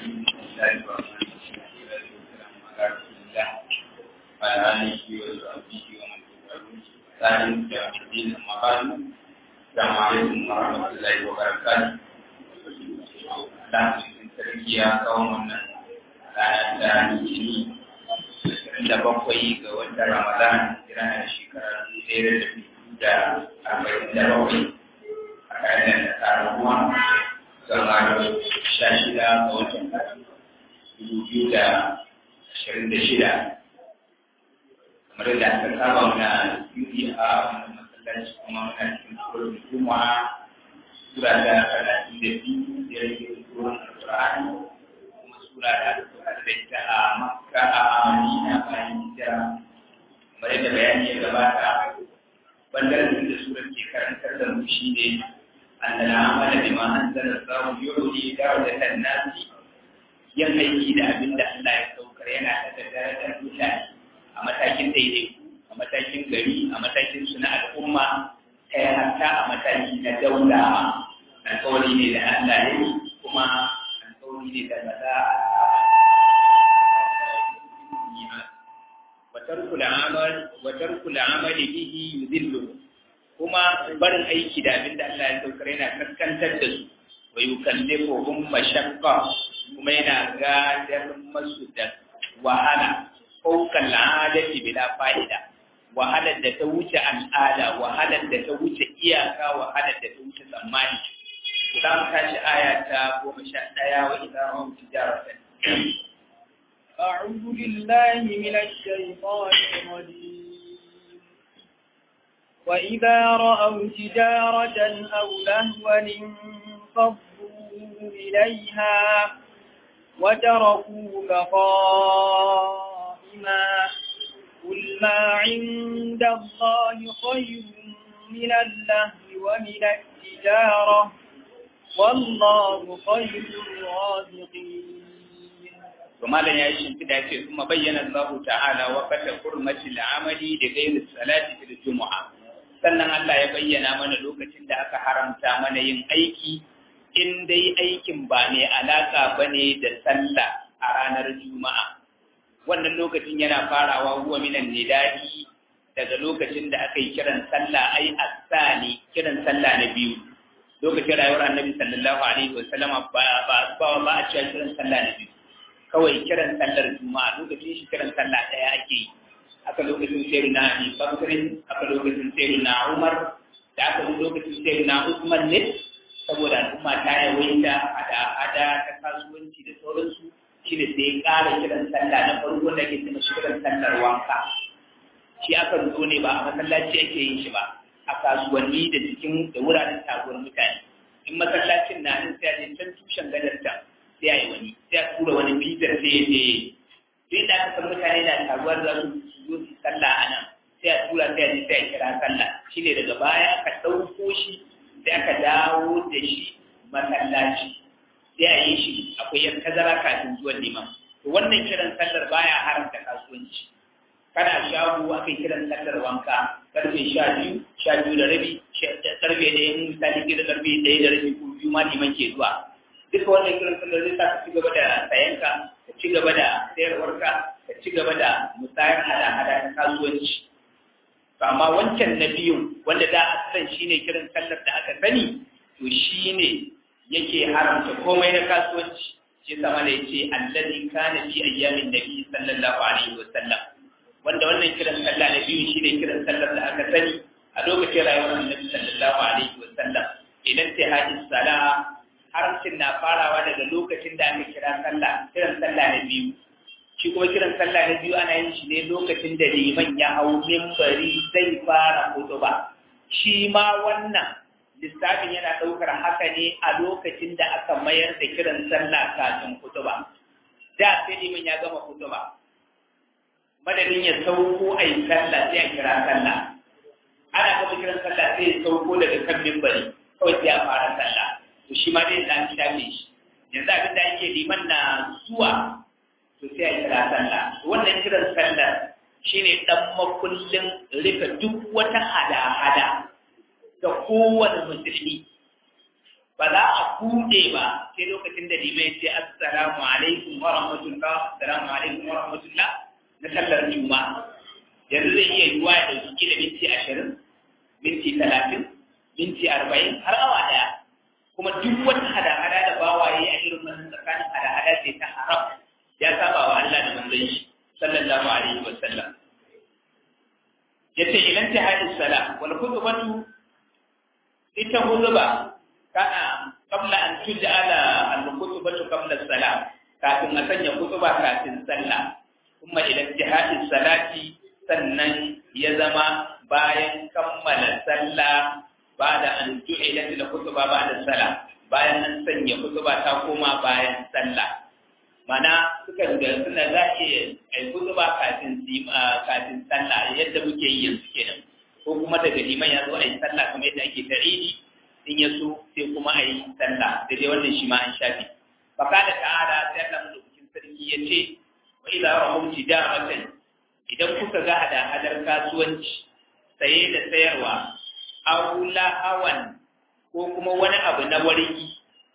الله الرحمن الرحيم والسلام على رسول الله وعلى آله وصحبه ومن تبعهم بإحسان إلى يوم الدين أما بعد السلام عليكم ورحمة الله وبركاته Allah cikin sarki ya kawo wannan ranar da Litini da bakwai ga watan Ramadan jira na shekara dubu ɗaya da dubu da arba'in da bakwai a ƙa'idar da tsarin ruwa zama da sha shida ga watan dubu biyu da ashirin da shida kamar da aka saba muna yuri a wannan masallaci kuma muna cikin tsoron juma'a sura da talatin da biyu da rage tsoron alƙur'ani kuma sura da aka da ita a makka a madina bayan hijira kamar yadda bayani ya gabata bangaren da surar ke karantar da mu shine أن العمل بما أنزل الله يعلي درجة الناس yin aiki da abin da Allah ya saukar yana da darajar mutane a matakin daidai a matakin gari a matakin su na al'umma ta yi hatta a mataki na daula alƙawari ne da Allah ya yi kuma alƙawari ne da ba za a watarkul amali bihi yudillu kuma barin aiki da abin da Allah ya saukar yana kaskantar da su wa yukallifuhum mashaqqa kuma yana gadar masu da wahala fawqa al'adati bila fa'ida wahalar da ta wuce al'ada wahalar da ta wuce iyaka wahalar da ta wuce tsammani za mu tashi aya ta goma sha ɗaya wa idan hum tijaratan أعوذ بالله من الشيطان الرجيم وإذا رأوا تجارة أو لهوا انفضوا إليها وتركوك قائما قل ما عند الله خير من اللهو ومن التجارة والله خير الرازقين وما لن يعيش في ذلك ثم بين الله تعالى وقت حرمة العمل لغير الصلاة في الجمعة sannan Allah ya bayyana mana lokacin da aka haramta mana yin aiki in dai aikin ba ne alaka ba ne da sallah a ranar juma'a wannan lokacin yana farawa huwa minan nidai daga lokacin da aka yi kiran sallah ai asani kiran sallah na biyu lokacin rayuwar annabi sallallahu alaihi wasallama ba ba ba ba a cewa kiran sallah na biyu kawai kiran sallar juma'a lokacin shi kiran sallah daya ake yi aka lokacin sai na Ali Bakrin aka lokacin sai na Umar da aka lokacin sai na Usman ne saboda al'umma ta yawaita hada hada ta kasuwanci da sauransu shi ne sai ƙara kiran sallah na farko da ke tuna kiran sallar wanka shi aka zo ne ba a masallaci ake yin shi ba a kasuwanni da cikin da wuraren taguwar mutane in masallacin na nan sai a je can tushen gadar ta sai a yi wani sai a tura wani bitar sai ya je duk da aka san mutane na taruwar za su zo su sallah a nan sai a tura sai a je sai a kira sallah shi ne daga baya aka ɗauko shi sai aka dawo da shi masallaci sai a yi shi akwai yan tazara kafin zuwan liman to wannan kiran sallar baya haramta kasuwanci kana shago aka yi kiran sallar wanka karfe sha biyu sha biyu da rabi karfe ɗaya misali ke da karfe ɗaya da rabi ko biyu ma liman ke zuwa duka wannan kiran sallar zai sa ka ci gaba da sayanka ka ci gaba da sayarwarka ka ci gaba da musayar hada-hada ta kasuwanci to amma wancan na biyun wanda da a san shine kiran sallar da aka sani to shine yake haramta komai na kasuwanci shi sama da yace allazi kana fi ayyamin nabi sallallahu alaihi wasallam wanda wannan kiran sallah na biyun shine kiran sallar da aka sani a lokacin rayuwar annabi sallallahu alaihi wasallam idan ta hadis sala haramcin na farawa daga lokacin da aka kira sallah kiran sallah na biyu shi kuma kiran sallah na biyu ana yin shi ne lokacin da liman ya hau mimbari zai fara ba. shi ma wannan lissafin yana ɗaukar haka ne a lokacin da aka mayar da kiran sallah kafin ba. da sai liman ya gama ba. madadin ya sauko a yi sallah sai a kira sallah ana gama kiran sallah sai ya sauko daga kan mimbari kawai sai a fara sallah to shi ma dai da an shafe shi yanzu abin da ake liman na zuwa to sai a kira sallah wannan kiran sallah shine dan makullin rufe duk wata hada-hada ga kowane musulmi ba za a buɗe ba sai lokacin da limai ce assalamu alaikum wa rahmatullah assalamu alaikum wa rahmatullah na sallar juma'a yanzu zai iya yiwuwa ya ɗauki kila minti ashirin minti talatin minti arba'in har awa ɗaya kuma duk wata hada-hada da bawaye a irin wannan tsakanin hada-hada ce ta haram ya saba wa Allah da manzon shi sallallahu alaihi wa sallam yace ilan ta hadis sala wal khutbatu ita khutba kana qabla an tuj'ala al khutbatu qabla salam kafin a sanya khutba kafin sallah kuma idan jihadis salati sannan ya zama bayan kammala sallah ba da an ju'ilat da khutba ba da sallah bayan an sanya khutba ta koma bayan sallah mana suka da suna za a yi kutuba kafin kafin sallah yadda muke yi yanzu kenan ko kuma daga liman ya zo a yi sallah kamar yadda ake ta idi in ya so sai kuma a yi sallah da dai wannan shi ma an shafi baka da ta'ala sai Allah mulkin sarki ya ce wa idza rahum tijaratan idan kuka ga hada hadar kasuwanci saye da sayarwa aw hawan ko kuma wani abu na warki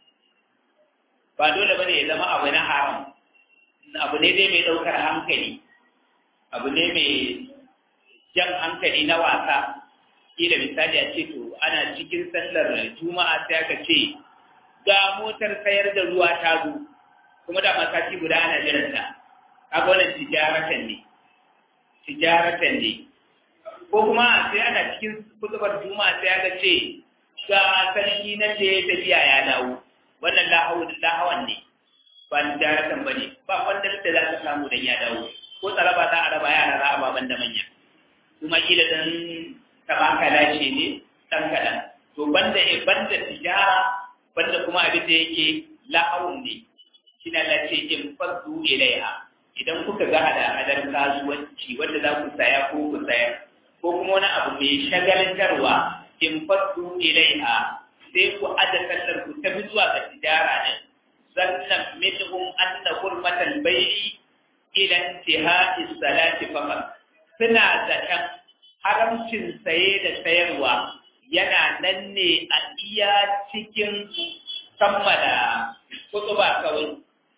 ba dole bane ya zama abu na haram abu ne dai mai ɗaukar hankali abu ne mai jan hankali na wasa kila misali a ce to ana cikin sallar juma'a sai aka ce ga motar sayar da ruwa ta zo kuma da masaki guda ana jiranta kaga wannan tijaratan ne tijaratan ne ko kuma sai ana cikin kutubar juma'a sai aka ce ga sarki nan da ya tafiya ya dawo wannan lahawan ne ba ni daratan ba ne ba wanda da za ka samu dan ya dawo ko tsaraba za a raba yara za a baban da manya kuma kila dan tabaka lashe ne dan kaɗan to banda banda tijara banda kuma abin da yake lahawun ne shi na lace in fadu ilaiha idan kuka ga hada hadar kasuwanci wanda za ku saya ko ku sayar ko kuma wani abu mai shagalantarwa in fadu ilaiha sai ku ada sallar ku tafi zuwa ga tijara din sannan minhum anna hurmatal bai'i ila intihai salati faqat suna zaton haramcin saye da sayarwa yana nan ne a iya cikin kammala kutuba kawai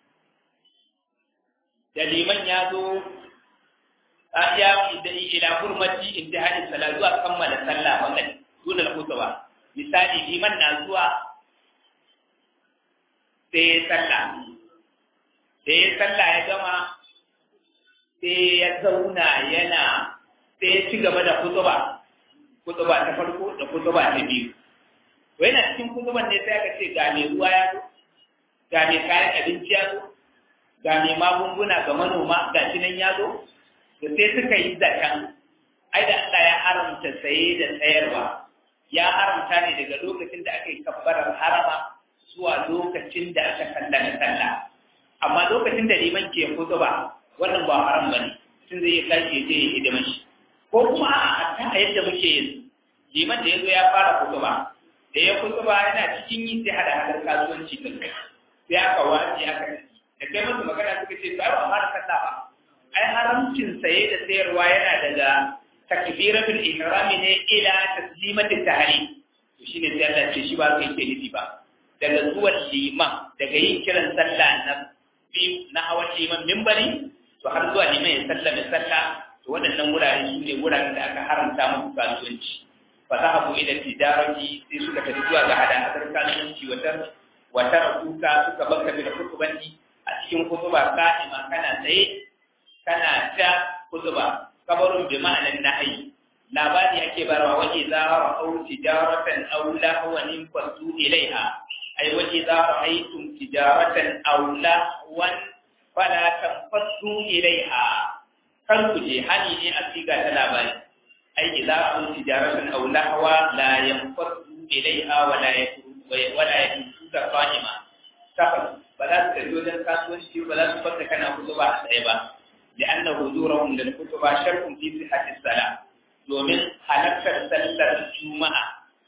da liman ya zo a ya ila hurmati intihai salati zuwa kammala sallah wannan dunal kutuba misali liman na zuwa sai ya sallah da ya sallah ya gama sai ya zauna yana sai ya ci gaba da kutuba kutuba ta farko da kutuba ta biyu to yana cikin kutuban ne sai aka ce ga mai ruwa ya zo ga mai kayan abinci ya zo ga mai magunguna ga manoma ga shi nan ya zo to sai suka yi zaton ai da Allah ya haramta saye da sayarwa ya haramta ne daga lokacin da aka yi kabbarar harama zuwa lokacin da aka kallana sallah amma lokacin da liman ke kutuba wannan ba haram bane tun zai yi tashi ya je ya hidima shi ko kuma a ta yadda muke yin liman da ya zo ya fara kutuba da ya kutuba yana cikin yi sai hada hadar kasuwanci din sai aka wace aka da kai musu magana suka ce ba ba fara sallah ba ai haramcin saye da sayarwa yana daga takbiratul ihrami ne ila taslimatit tahrim to shine sai Allah ce shi ba kai ke nufi ba daga zuwan liman daga yin kiran sallah na biyu na hawan liman mimbari to har zuwa liman ya sallame sallah to waɗannan wurare su ne wuraren da aka haramta musu kasuwanci fa za habu ila tijarati sai suka tafi zuwa ga hada hadar kasuwanci wata wata rakuka suka baka da kutubanci a cikin kutuba ka'ima kana tsaye kana ta kutuba kabarun bi ma'anan nahyi labari ake barawa wa idza ra'aw tijaratan aw lahwan fasu ilaiha ay wa idza ra'aytum tijaratan aw lahwan fala tanfasu ilaiha kan ku je hani ne a siga ta labari ay idza ra'aw tijaratan aw lahwa la yanfasu ilaiha wa la wa la yatusu qa'ima tafa ba za su tafi wajen kasuwanci ba za su fata kana kutuba a tsaye ba لأن حضورهم للخطبة شرط في صحة الصلاة domin halartar sallar juma'a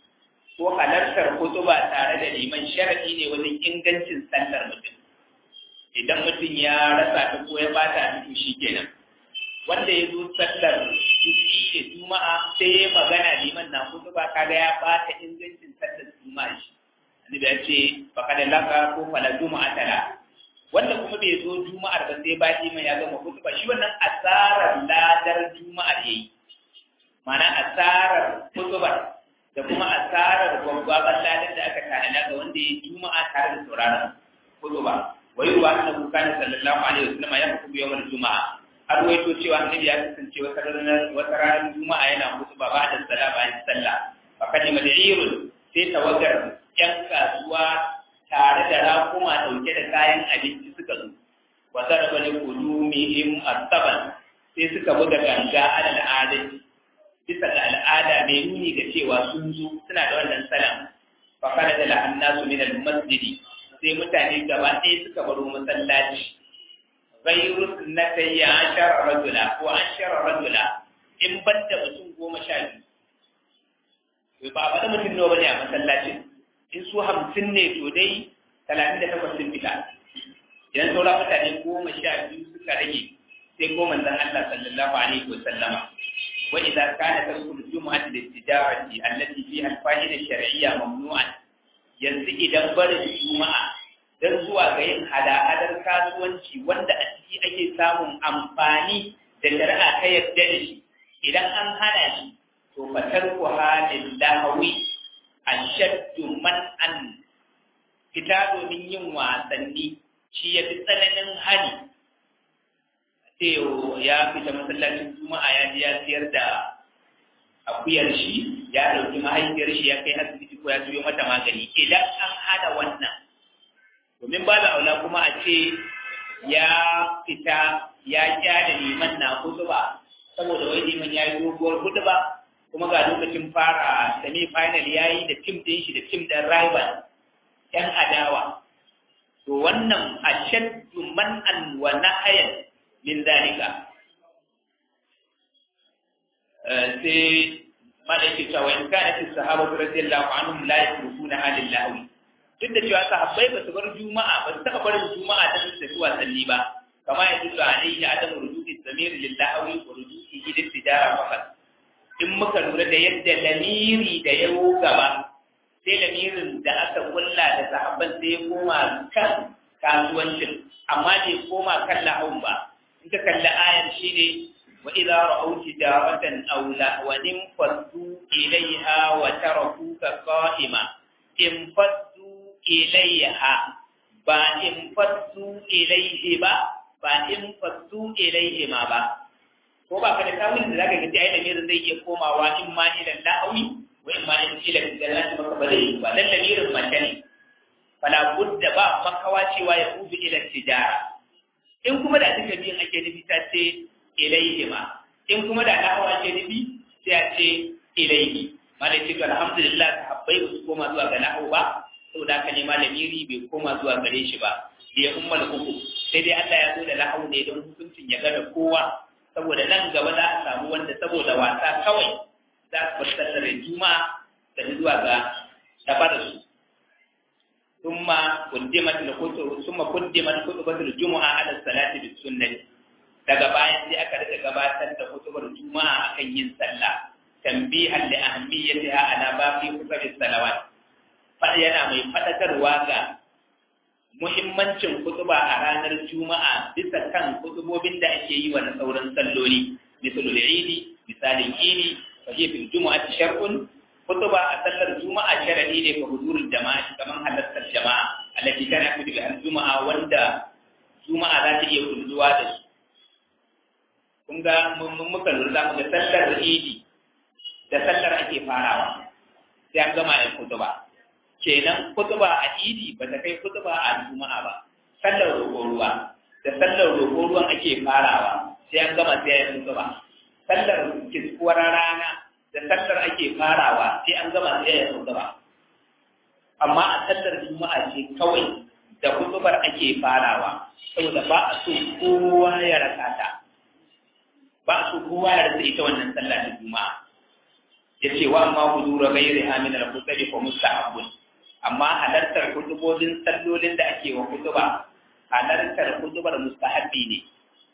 ko halartar kutuba tare da liman sharadi ne wajen ingancin sallar mutum idan mutum ya rasa ta ko ya bata ta shi kenan wanda ya zo sallar juki da juma'a sai ya magana liman na kutuba kaga ya bata ingancin sallar juma'a shi da ya ce faqad laka ko fala juma'a tala wanda kuma bai zo juma'ar ba sai baki mai ya gama kutuba shi wannan asarar ladar juma'ar yayi mana asarar kutubar da kuma asarar gwagwaban ladar da aka tanada ga wanda ya juma'a tare da sauraron kutuba wai ruwa annabi kana sallallahu alaihi wasallam ya kutuba yawan juma'a har waito cewa annabi ya kasance wata ranar wata ranar juma'a yana kutuba ba da sallah bayan sallah fa kalima da irul sai tawagar yan kasuwa tare da rakuma dauke da kayan abinci suka zo wa zaraba li qulumihim asaban sai suka buga ganga alal adati bisa ga al'ada mai nuni ga cewa sun zo suna da wannan salam fa kana da annasu min al-masjidi sai mutane gaba ɗaya suka baro masallaci ghayru sunnatay ashara rajula ko ashara rajula in banda mutum goma sha biyu ba ba da mutum nawa bane a masallacin in su hamsin ne to dai talatin da takwas sun fita idan saura mutane goma sha biyu suka rage sai goma zan Allah sallallahu alaihi wa sallama wa idza kana tarkul jumu'ati lit-tijarati allati fiha al-fa'ida shar'iyya mamnu'an yanzu idan barin juma'a dan zuwa ga yin hada-hadar kasuwanci wanda a ciki ake samun amfani da shari'a ta yadda da shi idan an hana shi to fatar ku halin lahawi ashaddu man an fita domin yin wasanni shi ya fi tsananin hani Teo ya fita masallacin juma'a ya ji ya siyar da akuyar shi ya ɗauki mahaifiyar shi ya kai asibiti ko ya tuyo mata magani idan an hada wannan domin ba da aula kuma a ce ya fita ya kyada liman na kudu ba saboda wai liman ya yi doguwar kudu ba kuma ga lokacin fara semi final ya yi da tim ɗin shi da tim ɗin rival ‘yan adawa to wannan ashaddu man'an wa nahayan min zalika sai malaiki cewa in kana fi sahaba radiyallahu anhum la yusrifuna halil lahwi duk da cewa sahabbai ba su bar juma'a ba su taɓa barin juma'a ta su tafi wasanni ba kama ya tuka alayhi adam rujuti samir lil lahwi wa rujuti hidin tijara faqat in muka lura da yadda lamiri da ya gaba sai lamirin da aka kulla da sahabban sai ya koma kan kasuwancin amma bai koma kan lahun ba in ka kalli ayar shine wa idza ra'aw tijaratan aw lahwan faddu ilayha wa tarakuka qa'ima in faddu ilayha ba in faddu ilayhi ba ba in faddu ilayhi ma ba ko ba ka da tawilin da zaka ga ai lamirin zai iya komawa in ma ila la'awi wa in ma ila jannati maka ba zai ba dan lamirin mace ne fala budda ba makawa cewa ya ubi ila tijara in kuma da duka biyan ake nufi ta ce ilaihi ma in kuma da la'awa ake nufi sai a ce ilaihi malai ga alhamdulillah sahabbai ba su koma zuwa ga la'awa ba saboda haka ne malamiri bai koma zuwa gare shi ba bai ummal uku sai dai Allah ya zo da la'awu ne don hukuncin ya gada kowa saboda nan gaba za a samu wanda saboda wasa kawai za su bar sallar juma'a da zuwa ga tabar su thumma qaddimat al-khutbah thumma qaddimat khutbatul jumu'a ala salati bis sunnah daga bayan sai aka rika gabatar da khutbar juma'a akan yin sallah tanbihan li ahammiyatiha ala baqi khutbis salawat fa yana mai fadakarwa ga muhimmancin kutuba a ranar juma'a bisa kan kutubobin da ake yi wa na sauran salloli misalul idi misalin idi fa hiya fil jumu'ati shar'un kutuba a sallar juma'a sharadi ne ga huzurul jama'a kaman halartar jama'a allati kana fi al juma'a wanda juma'a za ta iya kulluwa da su kun ga mun muka lura mu ga sallar idi da sallar ake farawa sai an gama yin kutuba kenan kutuba a idi ba ta kai kutuba a juma'a ba sallar roƙo ruwa da sallar roƙo ruwan ake farawa sai an gama sai ya kutuba sallar kiskuwar rana da sallar ake farawa sai an gama sai ya kutuba amma a sallar juma'a ce kawai da kutubar ake farawa saboda ba a so kowa ya rasa ta ba a so kowa ya rasa ita wannan sallar ta juma'a yace wa amma hudura ghairiha min al-khutbi fa mustahabbun amma halartar kutubobin sallolin da ake wa kutuba halartar kutubar mustahabbi ne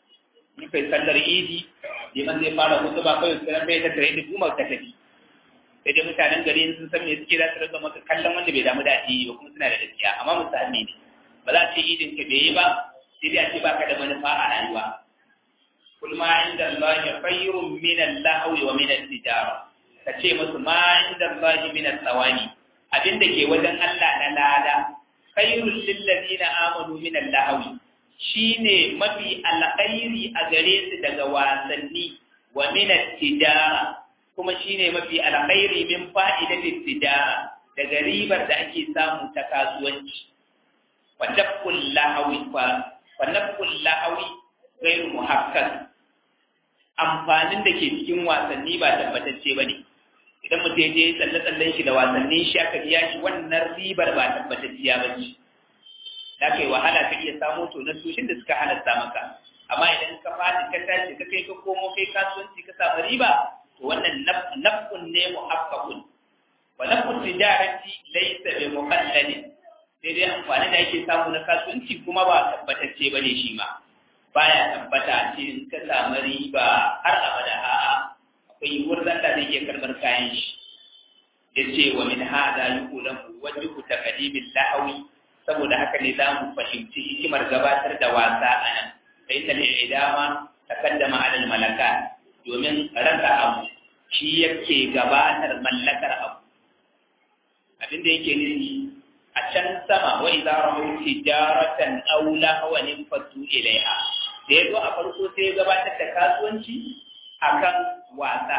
in kai sallar idi liman zai fara kutuba kai sai bai ta tare da kuma ta tafi sai dai mutanen gari sun san me suke za su rika maka kallon wanda bai damu da addini ba kuma suna da gaskiya amma musulmi ne ba za a ce idin ka bai yi ba sai dai a ce baka da manufa a rayuwa kul ma inda Allah khairun min al-lahwi wa min al-tijara ka ce musu ma inda Allah min al-thawani abinda ke wajen Allah na lada khairul lil ladina amanu min al-lahwi shine mafi alkhairi a gare su daga wasanni wa min al-tijara kuma shine mafi alkhairi min fa'idatit tijara daga ribar da ake samu ta kasuwanci wa taqul lahawi fa wa naqul lahawi ghairu muhakkak amfanin da ke cikin wasanni ba tabbatacce bane idan mutum je tsalle tsallen shi da wasannin shi aka biya shi wannan ribar ba tabbatacciya ba ce da kai wahala ka iya samo to na tushen da suka halatta maka amma idan ka fadi ka tashi ka kai ka komo kai kasuwanci ka samu riba to wannan nafkun ne muhaqqaqun wa nafkun tijarati laysa bi muqalladin sai dai amfani da yake samu na kasuwanci kuma ba tabbatacce bane shi ma baya tabbata ce in ka samu riba har abada a'a akwai wurin da zai iya karbar kayan shi yace wa min hada yuqulu wajhu taqdimin lahawi saboda haka ne za mu fahimci hikimar gabatar da wasa a nan da ita ne idama takaddama alal malaka domin rasa abu shi yake gabatar mallakar abu abin da yake nufi a can sama wa idza rahu tijaratan aw lahwan fatu ilaiha da yazo a farko sai ya gabatar da kasuwanci akan wasa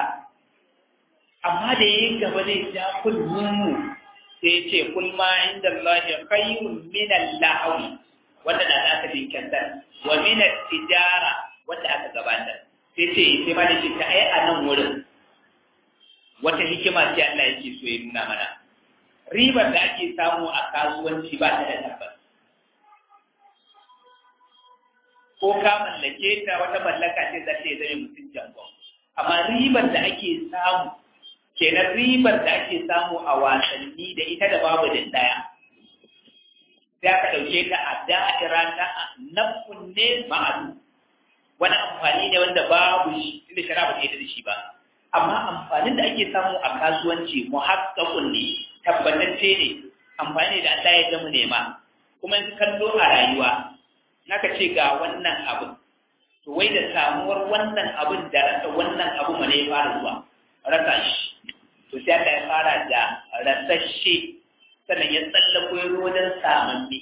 amma da yayin gaba zai ja kullum sai ce kul ma inda Allah khayrun min al-lahwi wanda da aka dinkantar wa min tijara wanda aka gabatar sai ce sai ma da shi ta ai a nan wurin wata hikima ce Allah yake so ya nuna mana ribar da ake samu a kasuwanci ba ta da tabbas ko ka mallake ta wata mallaka ce za ta yi zame mutum jangon amma ribar da ake samu kenan ribar da ake samu a wasanni da ita da babu da daya sai aka ɗauke ta a da'ira ta nafun ne ma'adu wani amfani ne wanda babu shi inda shara ba ta yi da shi ba amma amfanin da ake samu a kasuwanci muhakkakun ne tabbatacce ne amfani da Allah ya zama nema kuma in kallo a rayuwa naka ce ga wannan abin to wai da samuwar wannan abin da rasa wannan abu ma ne ya fara zuwa rasa shi to sai aka ya fara da rasashe sannan ya tsallako ya wajen samanni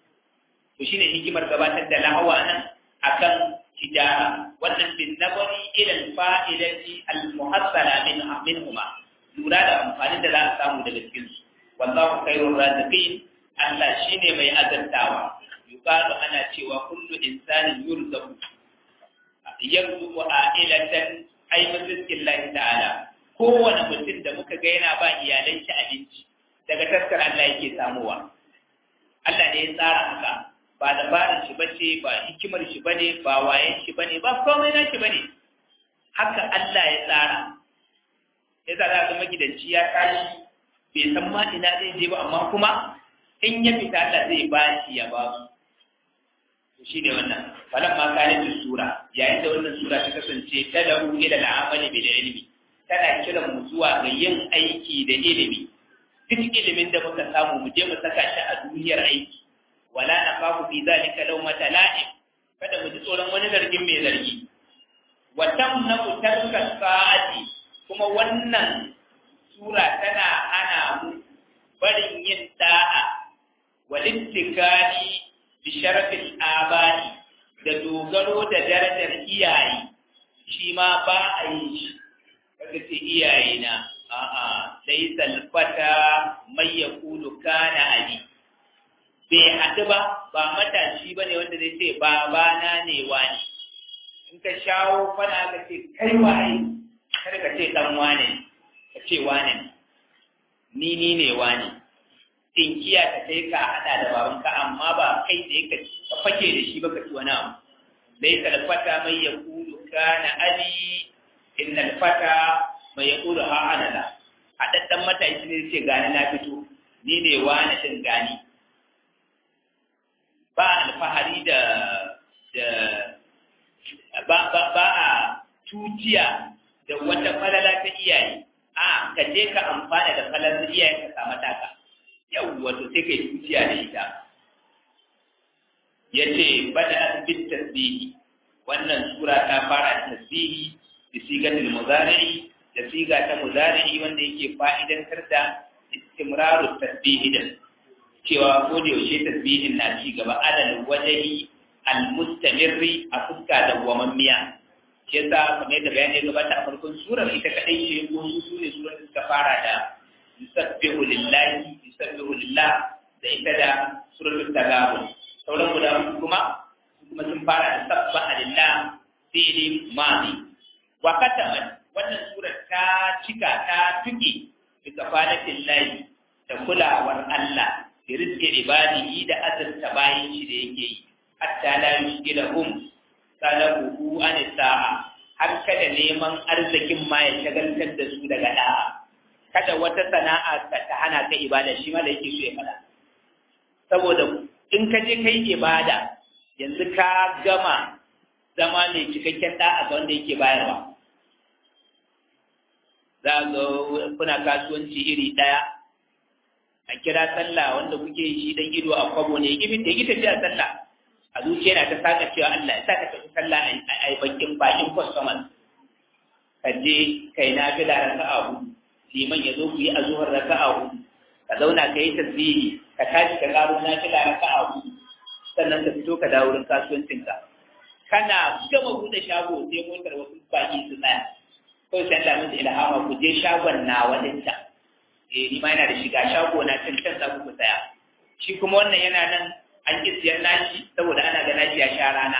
to shine hikimar gabatar da lahawa nan akan tijara wannan bin nabari ila fa'idati al-muhassala min minhuma lura da amfanin da za a samu daga cikin su wallahu khairur raziqin Allah shine mai azantawa yuqalu ana cewa kullu insanin yurzaku yarzuqu a'ilatan ay rizqillahi ta'ala kowane mutum da muka ga yana ba iyalan shi abinci daga taskar Allah yake samuwa Allah ne ya tsara haka ba dabarar shi bace ba hikimar shi bane ba wayen shi bane ba komai na shi bane haka Allah ya tsara ya tsara ga magidanci ya tashi bai san ma ina zai je ba amma kuma in ya fita Allah zai ba shi ya ba su to shine wannan falan ma kana sura yayin da wannan sura ta kasance ta da ila al'amali bil ilmi tana kiran mu zuwa ga yin aiki da ilimi duk ilimin da muka samu mu je mu saka shi a duniyar aiki wala na faku fi zalika law mata la'im kada mu ji tsoron wani zargin mai zargi wa tamnu tarka sa'ati kuma wannan sura tana hana mu barin yin da'a wal ittikali bi sharafil abani da dogaro da darajar iyaye shi ma ba a yi shi kaga ce iyaye na a'a laysa al-fata may yaqulu kana abi bai haɗu ba ba matashi ba ne wanda zai ce babana ne wani in ka shawo fana ka ce kai waye kada ka ce dan wane ka ce wane ni ni ne wane tinkiya ka sai ka haɗa da babanka amma ba kai da ka ka fake da shi ba ka ci wani abu laysa al-fata may yaqulu kana abi innal fata mai yaqulu ha ana la haɗaɗɗen matashi ne ce gani na fito ni ne wani din gani ba alfahari da da ba ba ba a tutiya da wata falala ta iyaye a ka je ka amfana da falar iyayen ka samu taka yau wato sai kai tuciya da ita ya ce bada asibit tasbihi wannan sura ta fara da tasbihi da sigatul muzari'i da siga ta muzari'i wanda yake fa'idantar da istimraru tasbihi din cewa ko da yaushe tasbihin na ci gaba adal wajahi al-mustamirri a fuska da gwamammiya shi yasa kamar yadda bayani ya gabata a farkon surar ita kadai ce ko su ne surar da suka fara da yusabbihu lillahi yusabbihu lillah da ita da suratul tagabun sauran guda uku kuma kuma sun fara da sabbaha lillah fi'li madi wa katamat wannan surar ta cika ta tuke bi kafalatin lahi da kulawar Allah da rizki ibadihi da azurta bayan shi da yake yi hatta la yushkilahum salabuhu an sa'a har kada neman arzikin ma ya shagaltar da su daga da'a kada wata sana'a ka ta hana ka ibada shi ma da yake so ya fada saboda in ka je kai ibada yanzu ka gama zama mai cikakken da'a ga wanda yake bayarwa za ga kuna kasuwanci iri ɗaya a kira sallah wanda kuke shi dan ido a kwabo ne gifin da ya tafiya sallah a zuciya na ta saka cewa Allah ya saka tafi sallah a yi bakin bakin customers ka je kai na fi da raka'a hudu liman ya zo ku yi azuhar raka'a hudu ka zauna ka yi tasbihi ka tashi ka karo na fi da raka'a hudu sannan ka fito ka dawo wurin kasuwancinka kana gama buɗe shago sai motar wasu baki su tsaya kawai sai Allah musu ilhama ku je shagon na wadinta eh ni ma yana da shiga shago na can can za ku saya shi kuma wannan yana nan an ki siyar nashi saboda ana ga nashi ya sha rana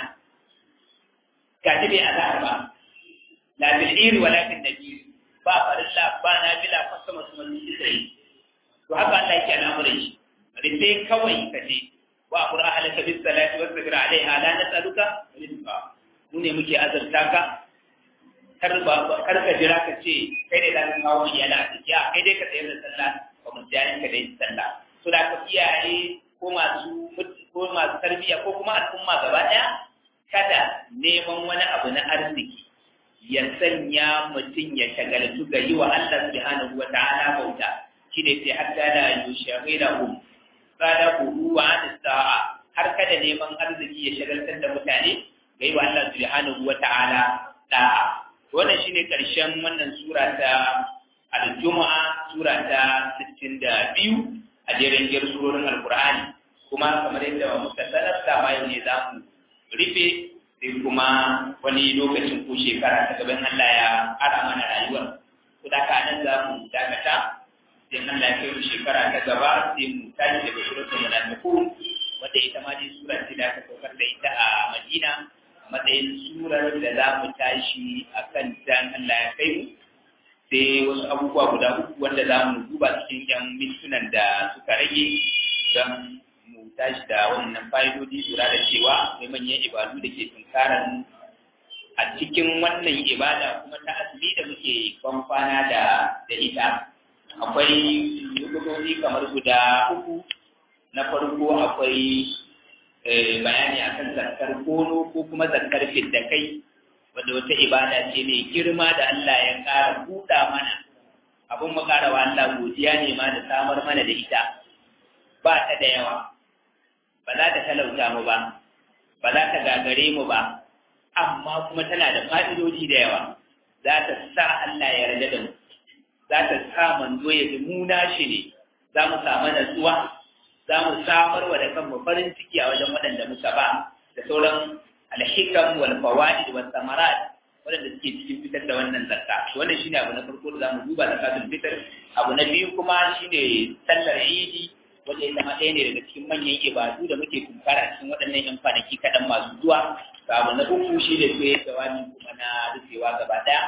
ga bai azhar ba la bil iri wala bil nadir ba farilla ba nafila ko sama sama su sai to haka Allah yake al'amuran shi rufe kawai ka je wa qur'a ahlaka bis salati wasbir alaiha la nas'aluka rizqa mu ne muke azarta ka kar ba kar ka jira ka ce kai ne da kawo iyala a ciki a kai dai ka tsayar da sallah ba mu jayin ka dai sallah to da ka iyaye ko masu ko masu tarbiyya ko kuma al'umma gaba daya kada neman wani abu na arziki ya sanya mutum ya shagaltu ga yi wa Allah subhanahu wa ta'ala bauta shine sai hatta la yushaghilahu sadaquhu wa an sa'a har kada neman arziki ya shagaltar da mutane ga yi wa Allah subhanahu wa ta'ala da'a wannan shine karshen wannan sura ta al-jumu'a sura ta 62 a jerin jerin surorin alqur'ani kuma kamar yadda muka sanar da ma yau ne za mu rufe sai kuma wani lokacin ko shekara ta gaban Allah ya ara mana rayuwar ko da ka nan za mu dakata sai Allah ya kai mu shekara ta gaba sai mu tashi daga suratul munafiqun wanda ita ma dai sura ce da aka saukar da ita a Madina matsayin surar da za mu tashi a kan dan Allah ya kai mu sai wasu abubuwa guda uku wanda za mu duba cikin yan mintunan da suka rage don mu tashi da wannan fa'idodi lura da cewa akwai manyan ibadu da ke tunkarar mu a cikin wannan ibada kuma ta azumi da muke kwamfana da da ita akwai nukutoci kamar guda uku na farko akwai bayani akan zakar kono ko kuma zakar fidda kai wadda wata ibada ce mai girma da Allah ya ƙara buɗa mana abin mu ƙara wa Allah godiya ne ma da samar mana da ita ba ta da yawa ba za ta talauta mu ba ba za ta gagare mu ba amma kuma tana da fa'idoji da yawa za ta sa Allah ya yarda da mu za ta sa manzo ya ji mu nashi ne za mu samu natsuwa za mu samar wa da kanmu farin ciki a wajen waɗanda muka ba da sauran alhikam wal fawaid wal samarat waɗanda suke cikin fitar da wannan zakka wannan shine abu na farko da zamu duba zakatul fitr abu na biyu kuma shine sallar idi wanda ita ma ɗaya ne daga cikin manyan ibadu da muke tunkara cikin waɗannan yan kwanaki kaɗan masu zuwa abu na uku shi ne sai jawabi kuma na rufewa gaba ɗaya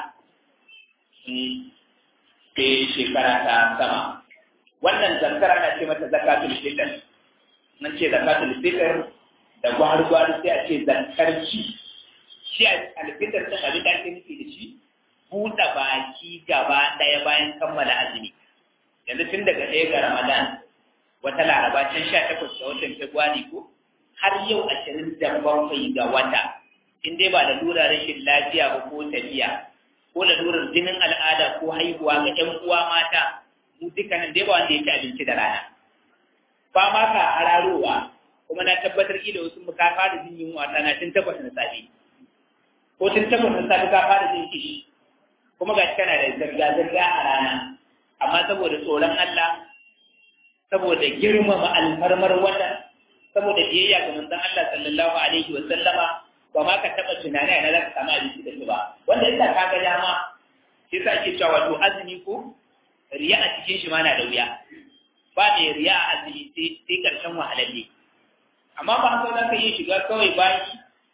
sai shekara ta sama wannan zakar ana ce mata zakatul fitr nan ce zakatul fitr da gwar-gwar sai a ce zakar ci shi alfitar ta abin da ake nufi da shi buɗe baki gaba ɗaya bayan kammala azumi yanzu tun daga ɗaya ga ramadan wata laraba can sha takwas ga watan februari ko har yau ashirin da bakwai ga wata in dai ba da lura rashin lafiya ba ko tafiya ko lalurar jinin al'ada ko haihuwa ga ƴan uwa mata mu dukkanin dai ba wanda ya ci abinci da rana ba ma ka hararowa kuma na tabbatar da wasu mu ka fara jin yunwa rana tun takwas na safe ko tun takwas na safe ka fara jin kishi kuma ga kana da zirga-zirga a rana amma saboda tsoron Allah saboda girmama alfarmar wata saboda biyayya ga manzon Allah sallallahu alaihi wa sallama ba ma ka taba tunani a nan samu abinci da su ba wanda ita ka ga dama shi yasa ake cewa wato azumi ko riya a cikin shi ma na da wuya ba mai riya a azumi sai karshen wahalalle amma ba haka za ka yi shiga kawai baki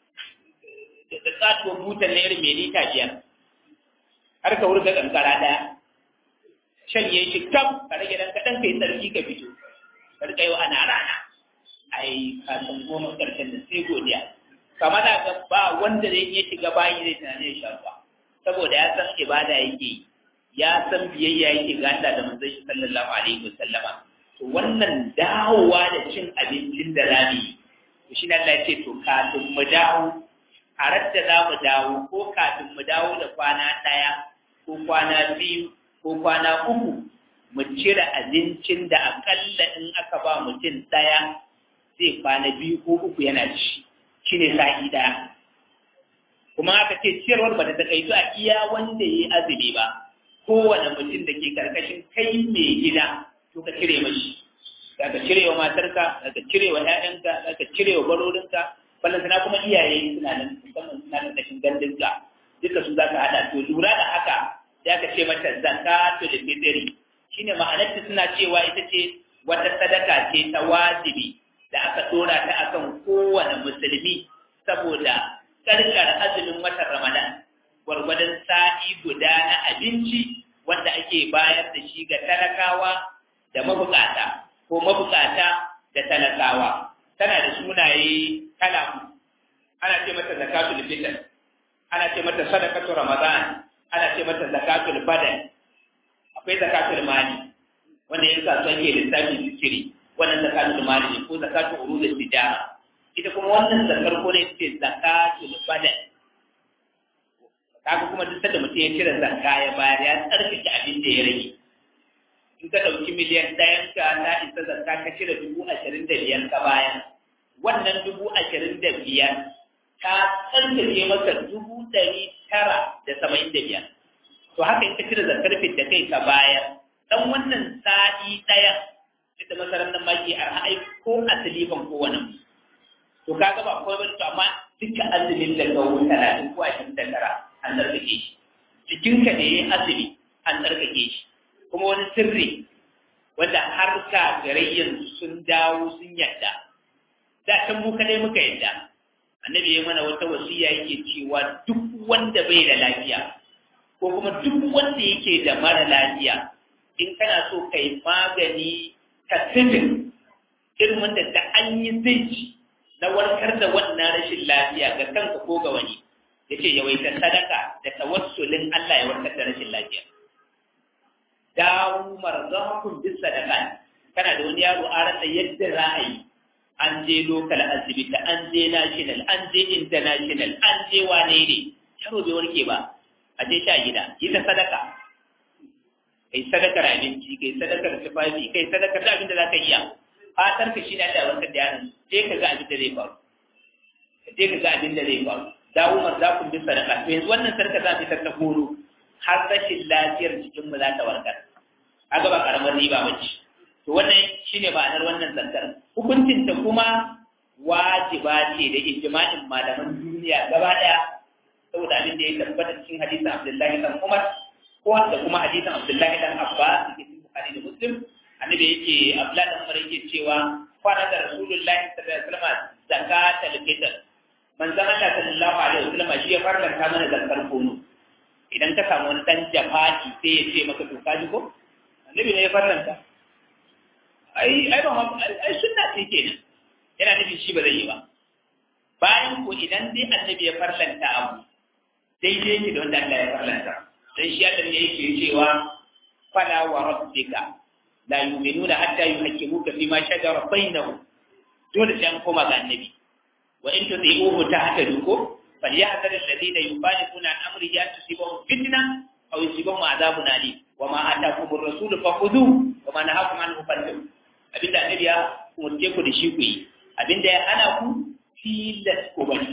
da tsatuwar butan na irin mai lita biyar har ka wurga kankara ɗaya shan ya shi kam ka rage dan kaɗan kai tsarki ka fito ka rika yau ana rana ai ka san goma karshen da sai godiya kama da ga ba wanda zai iya shiga bayi zai tunanin ya sha ruwa saboda ya san ibada yake yi ya san biyayya yake ga Allah da manzon shi sallallahu alaihi wasallama to wannan dawowa da cin abincin da rami to shi Allah ya ce to kafin mu dawo a radda za mu dawo ko kafin mu dawo da kwana ɗaya ko kwana biyu ko kwana uku mu cire abincin da akalla in aka ba mutum ɗaya zai kwana biyu ko uku yana ci shi ne sa'i ɗaya kuma aka ce ciyarwar ba ta taƙaitu a iya wanda ya yi azumi ba kowane mutum da ke karkashin kai mai gida to ka cire mashi za ka cire wa matarka za ka cire wa ‘ya'yanka za ka cire wa barorinka ballantana kuma iyaye suna nan musamman suna karkashin gandunka duka su za ka haɗa to lura da haka ya ka ce mata zakatu da fitri shine ma'anarta suna cewa ita ce wata sadaka ce ta wajibi da aka dora ta akan kowane musulmi saboda karkar azumin watan Ramadan gwargwadon sa'i guda na abinci wanda ake bayar da shi ga talakawa da mabukata ko mabukata da talakawa tana da sunaye kala ana ce mata zakatul fitr ana ce mata sadaqatu ramadan ana ce mata zakatul badan akwai zakatul mali wanda ya sa son ke lissafi zikiri wannan zakatul mali ne ko zakatul urudul tijara ita kuma wannan zakar ko ne ce zakatul badan kaga kuma duk da mutum ya cire zakka ya bayar ya tsarkake abin da ya rage in ka ɗauki miliyan ɗayan ka ta isa zakka ka cire dubu ashirin da biyar ka bayar wannan dubu ashirin da biyar ta tsarkake maka dubu ɗari tara da saba'in da biyar to haka in ka cire zakar da kai ka bayar dan wannan sa'i ɗaya ita masarar nan maki a ai ko asali ban ko wani to kaga ba kawai bane to amma duka azumin da ga wuta talatin ko ashirin da tara an tsarkake shi jikinka ne yayin azumi an tsarkake shi kuma wani sirri wanda har kafirai yanzu sun dawo sun yadda da can mu kadai muka yadda annabi ya mana wata wasiya yake cewa duk wanda bai da lafiya ko kuma duk wanda yake da mara lafiya in kana so kai magani ka sifin irin wanda da an yi zai na warkar da wannan rashin lafiya ga kanka ko ga wani yace yawaita sadaka da tawassulin Allah ya warkar da rashin lafiya dawo marzakum bis sadaka kana da wani yaro a rasa yadda za a yi an je local asibiti an je national an je international an je wane ne yaro bai warke ba a je sha gida yi ta sadaka kai sadakar abinci kai sadakar tufafi kai sadakar da abin da za ka iya fatar ka shi ne Allah warkar da yaron je ka ga abin da zai faru je ka ga abin da zai faru dawo marzakum bis sadaka to yanzu wannan sarka za ta ta horo har rashin lafiyar jikinmu za ta warkar kaga ba karamar riba ba ce to wannan shine ma'anar wannan zantar hukuncin ta kuma wajiba ce da ijma'in malaman duniya gaba daya saboda abin da ya tabbata cikin hadisin Abdullahi dan Umar ko da kuma hadisin Abdullahi dan Abbas da cikin Bukhari da Muslim annabi yake Abdullahi dan Umar yake cewa kwana da Rasulullahi sallallahu alaihi wasallam zakatul fitr manzon Allah sallallahu alaihi wasallam shi ya farlanta mana zakar kono idan ka samu wani dan jafa'i sai ya ce maka to ka ji ko annabi ne ya farlanta ai ai ba ai sunna ce kenan yana nufin shi ba zai yi ba bayan ko idan dai annabi ya farlanta abu daidai yake da wanda Allah ya farlanta dan shi Allah ne yake cewa fala wa rabbika la yu'minuna hatta yuhaqqimuka fima shajara bainahum dole sai an koma ga annabi wa in tuti'uhu tahtadu ko فليحذر الذين يخالفون عن امره ان تصيبهم فتنه او يصيبهم عذاب اليم وما اتاكم الرسول فخذوه وما نهاكم عنه فانتهوا abinda annabi ya umarce ku da shi ku yi abinda ya hana ku tilas ku bari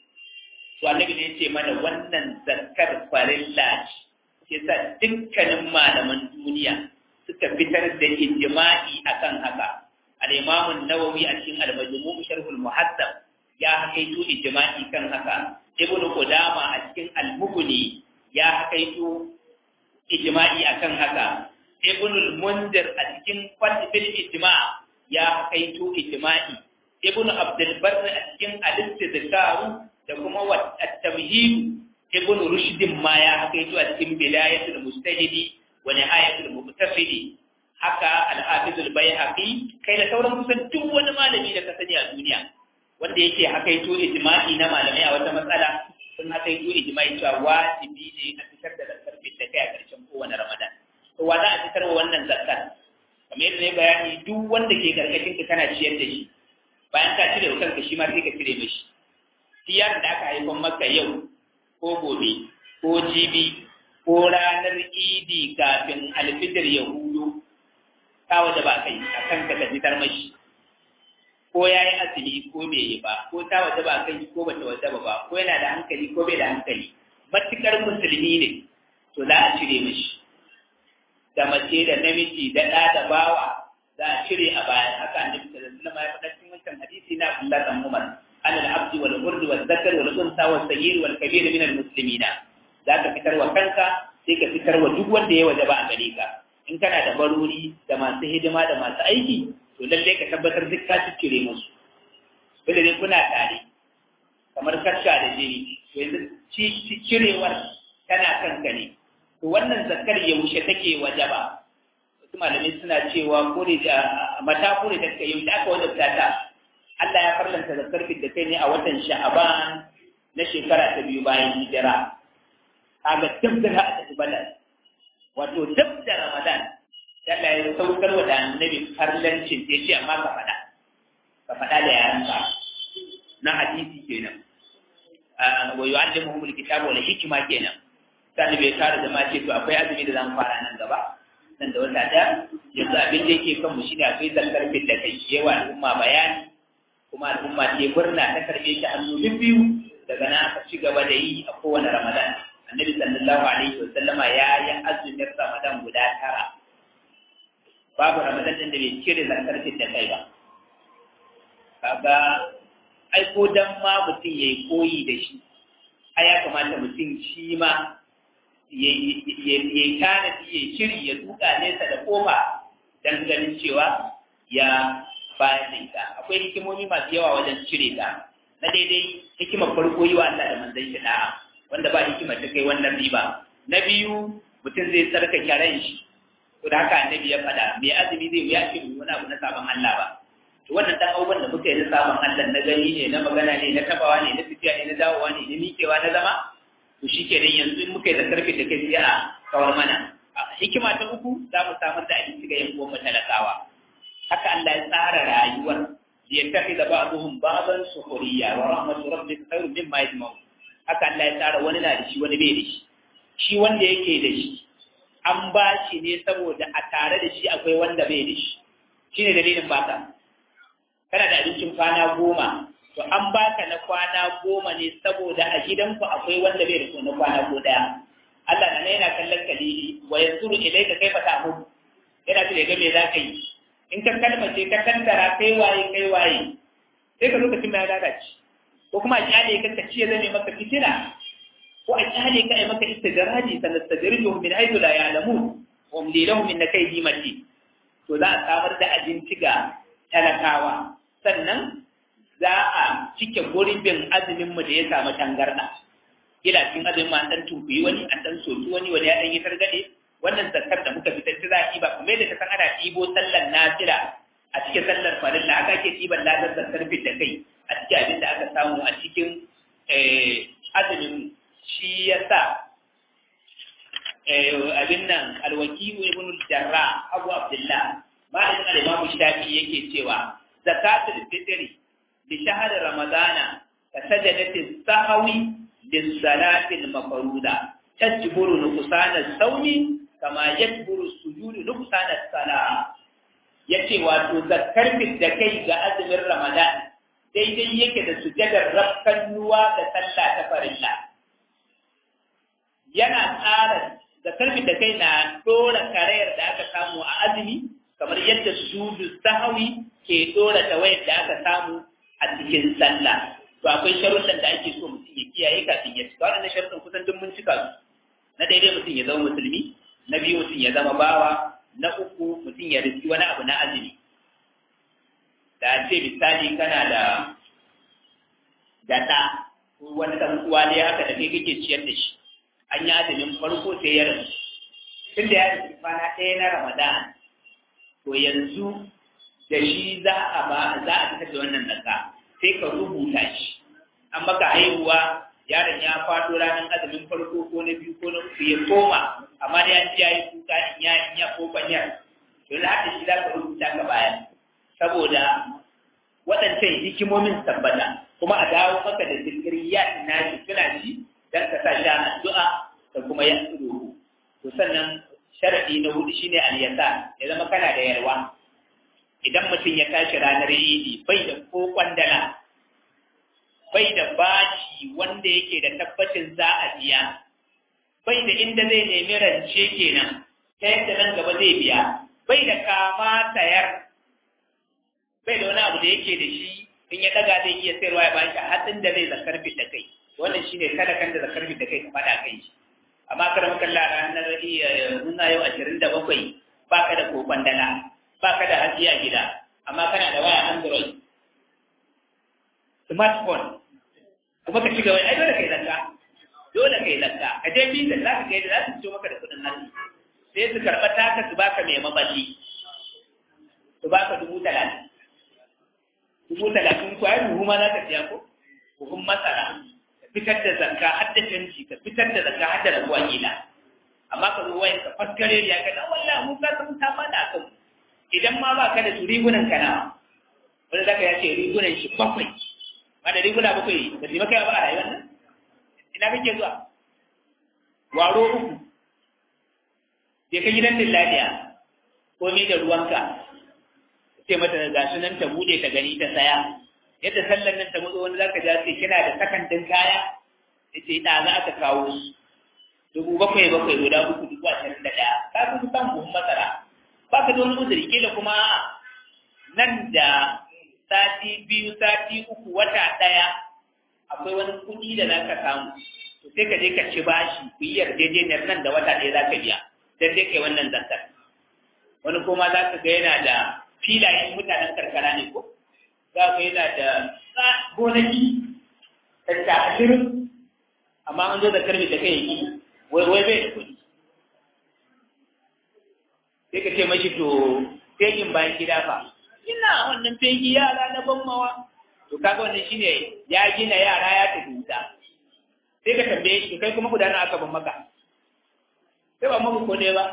to annabi ne ya ce mana wannan zakar farilla ce sa dukkanin malaman duniya suka fitar da ijma'i akan haka al-imam an-nawawi a cikin al-majmu' sharh al-muhaddab ya hakaito ijma'i kan haka ibn qudama a cikin al-mughni ya hakaito ijma'i akan haka ibn al-munzir a cikin fatil ijma' ya hakaito ijma'i ibn abdul barr a cikin al-istidkar da kuma at-tamhid ibn rushd ma ya hakaito a cikin bidayatul mustahidi wa nihayatul muqtasidi haka al-hafiz al-baihaqi kai da sauran kusan duk wani malami da ka sani a duniya wanda yake hakaito ijma'i na malamai a wata matsala sun hakaito ijma'i cewa wajibi ne a fitar da zakar da kai a ƙarshen kowane ramadan to wa za a fitar wa wannan zakar kamar yadda ne bayani duk wanda ke karkashin ka kana ciyar da shi bayan ka cire wa kanka shi ma sai ka cire mishi siyar da aka haifan maka yau ko gobe ko jibi ko ranar idi kafin alfitar ya hudu ka waje ba kai a kanka ka fitar mashi ko ya yi asili ko bai yi ba ko ta waje ba kai ko bata waje ba ko yana da hankali ko bai da hankali matukar musulmi ne to za a cire mashi da mace da namiji da ɗa da bawa za a cire a bayan haka annabi sallallahu alaihi wasallam ya faɗa cikin wancan hadisi na Abdullah dan Umar an al-abd wal urd wal zakar wal unsa wal sayyid wal kabir min al-muslimina za ka fitar wa kanka sai ka fitar wa duk wanda ya waje ba a gare ka in kana da barori da masu hidima da masu aiki to lalle ka tabbatar duk ka cire musu wanda dai kuna tare kamar kasha da jini to yanzu cirewar tana kanka ne to wannan zakar yaushe take wajaba wasu malamai suna cewa ko da mata ko da take yaushe aka wajabta ta Allah ya farlanta zakar da kai ne a watan Sha'aban na shekara ta biyu bayan hijira kaga dab da a tafi badal wato dab da Ramadan Allah ya saukar wa da annabi farlancin ya ce amma ka faɗa ka faɗa da yaranka na hadisi kenan wa yu'allimuhum alkitaba wal hikma kenan sai bai tare da ma ce to akwai azumi da zan fara nan gaba nan da wata da yanzu abin da yake kan mu shine akwai zakar fit da kai yawa al'umma bayani kuma al'umma ce murna ta karbe shi hannu biyu daga nan aka ci gaba da yi a kowane ramadan annabi sallallahu alaihi wa sallama ya yi azumin ramadan guda tara babu ramadan din da bai cire zakar fit da kai ba kaga ai ko dan ma mutum yayi koyi da shi ai ya kamata mutum shi ma ya yi tanadi ya shiri ya duka nesa da kofa don ganin cewa ya bayar da ita akwai hikimomi masu yawa wajen cire ta na daidai hikimar farko yi wa Allah da manzon shi da'a wanda ba hikimar ta kai wannan riba na biyu mutum zai tsarkake ran shi to da haka annabi ya faɗa mai azumi zai ya ce wani abu na sabon Allah ba to wannan dan abubuwan da muka yi na sabon Allah na gani ne na magana ne na tabawa ne na tafiya ne na dawowa ne na miƙewa na zama to shi ke yanzu in muka yi da karfe da kai sai a kawar mana hikima ta uku za mu samar da abinci ga yan uwan mu talakawa haka Allah ya tsara rayuwar ya tafi da ba'dhum ba'dan sukhriya wa rahmatu rabbika khairun mimma yajma'un haka Allah ya tsara wani na da shi wani bai da shi shi wanda yake da shi an ba shi ne saboda a tare da shi akwai wanda bai da shi shine dalilin baka kana da abincin kwana goma to an baka na kwana goma ne saboda a gidanku akwai wanda bai da na kwana ko daya Allah na yana kallon kalili wa yanzuru ilayka kaifa ta'mud yana tare ga me zaka yi in ka kalmace ka tantara kai waye kai waye sai ka lokacin da ya lalace ko kuma a kyale ka ka ciye zame maka fitina ko a kyale ka ai maka istidraji sanastadrijuhum min haythu la ya'lamun wa umli lahum min kaydi mati to za a samar da abinci ga talakawa sannan za a cike gurbin azuminmu da ya samu tangarɗa. Kila cikin azumin ma ɗan tunkuyi wani, an ɗan soki wani, wani ya ɗan yi targaɗe. Wannan zakar da muka fitar ta za a ɗiba, kuma yadda ta san ana ɗibo sallar nafila a cikin sallar farilla, haka ake ɗiban ladar zakar fit da kai a cikin abin da aka samu a cikin azumin shi ya sa abin nan alwakiyu ibn jarra abu abdullah ma'anin al-imamu shafi yake cewa zakatul fitri لشهر رمضان ka sajadati sahawi lissalatil mafruda tajburu nuqsana sawmi kama yajburu sujudu nuqsana salah yace wato zakkar da kai ga azumin ramadan daidai yake da sujadar rafkannuwa da sallah ta farilla yana tsara zakkar da kai na dora karayar da aka samu a azumi kamar yadda sujudu sahawi ke dora tawayar da aka samu a cikin sallah to akwai sharuɗan da ake so mutum ya kiyaye kafin ya cika waɗannan sharuɗan kusan duk mun cika su na daidai mutum ya zama musulmi na biyu mutum ya zama bawa na uku mutum ya riski wani abu na azumi da ce misali kana da data ko wani ɗan uwa ne haka da kai kake ciyar da shi an yi azumin farko sai ya rasu tun da ya rasu kwana ɗaya na ramadan to yanzu da shi za a ba za a fitar da wannan naka sai ka rubuta shi an maka haihuwa yaron ya faɗo ranar azumin farko ko na biyu ko na uku ya koma amma da ya ji ya yi kuka in ya in ya ko banyar to na haka shi za ka rubuta ka baya saboda waɗancan hikimomin tabbata kuma a dawo maka da zikiriyat na shi suna ji dan ka sa shi addu'a da kuma ya tsoro to sannan sharadi na hudu shine al-yasa ya zama kana da yarwa idan mutum ya tashi ranar yidi bai da ko kwandala bai da baci wanda yake da tabbacin za a biya bai da inda zai nemi rance kenan ta yadda nan gaba zai biya bai da kama tayar bai da wani abu da yake da shi in ya daga zai iya sayarwa ya bashi hatsin da zai zakar fit da kai wannan shine kada kan da zakar fit da kai ka fada kai shi amma kada muka la ranar muna yau ashirin da bakwai baka da kokon dala baka da hajiya gida amma kana da waya android smartphone kuma ka shiga wani ai dole kai zakka dole kai zakka ka je bizan za ka ga yadda za su fito maka da kuɗin nan sai su karɓa taka su baka mai maballi su baka dubu talatin dubu talatin ko ai buhu ma za ka siya ko buhun masara ka fitar da zakka har da canji ka fitar da zakka har da rabuwa gida amma ka zo wayan ka faskare ya ka dan wallahi mu ka san ta fada kan idan ma ba ka da su rigunan ka na wanda zaka ya ce rigunan shi bakwai ba da riguna bakwai ba su maka ba a rayuwar nan ina kake zuwa waro uku je ka gidan dilladiya komai da ruwanka ce mata ga su nan ta bude ta gani ta saya yadda sallan nan ta mutu wani zaka ja ce kina da sakandin kaya yace da za ka kawo su dubu bakwai bakwai guda uku dubu ashirin da ɗaya ka fi kusan buhun masara ba ka da wani uzuri kila kuma nan da sati biyu sati uku wata ɗaya akwai wani kuɗi da za ka samu to sai ka je ka ci bashi ku yi yarjejeniyar nan da wata ɗaya za ka biya dan dai kai wannan zantar wani kuma za ka ga yana da filayen mutanen karkara ne ko za ka yana da gonaki ta ashirin amma an zo da karfi da kai yi wai wai bai da kuɗi sai ka ce mashi to fegin bayan gida fa ina wannan fegi yara na ban mawa to kaga wannan shine ya gina yara ya tafi wuta sai ka tambaye shi kai kuma gudana aka ban maka sai ba maka ko ne ba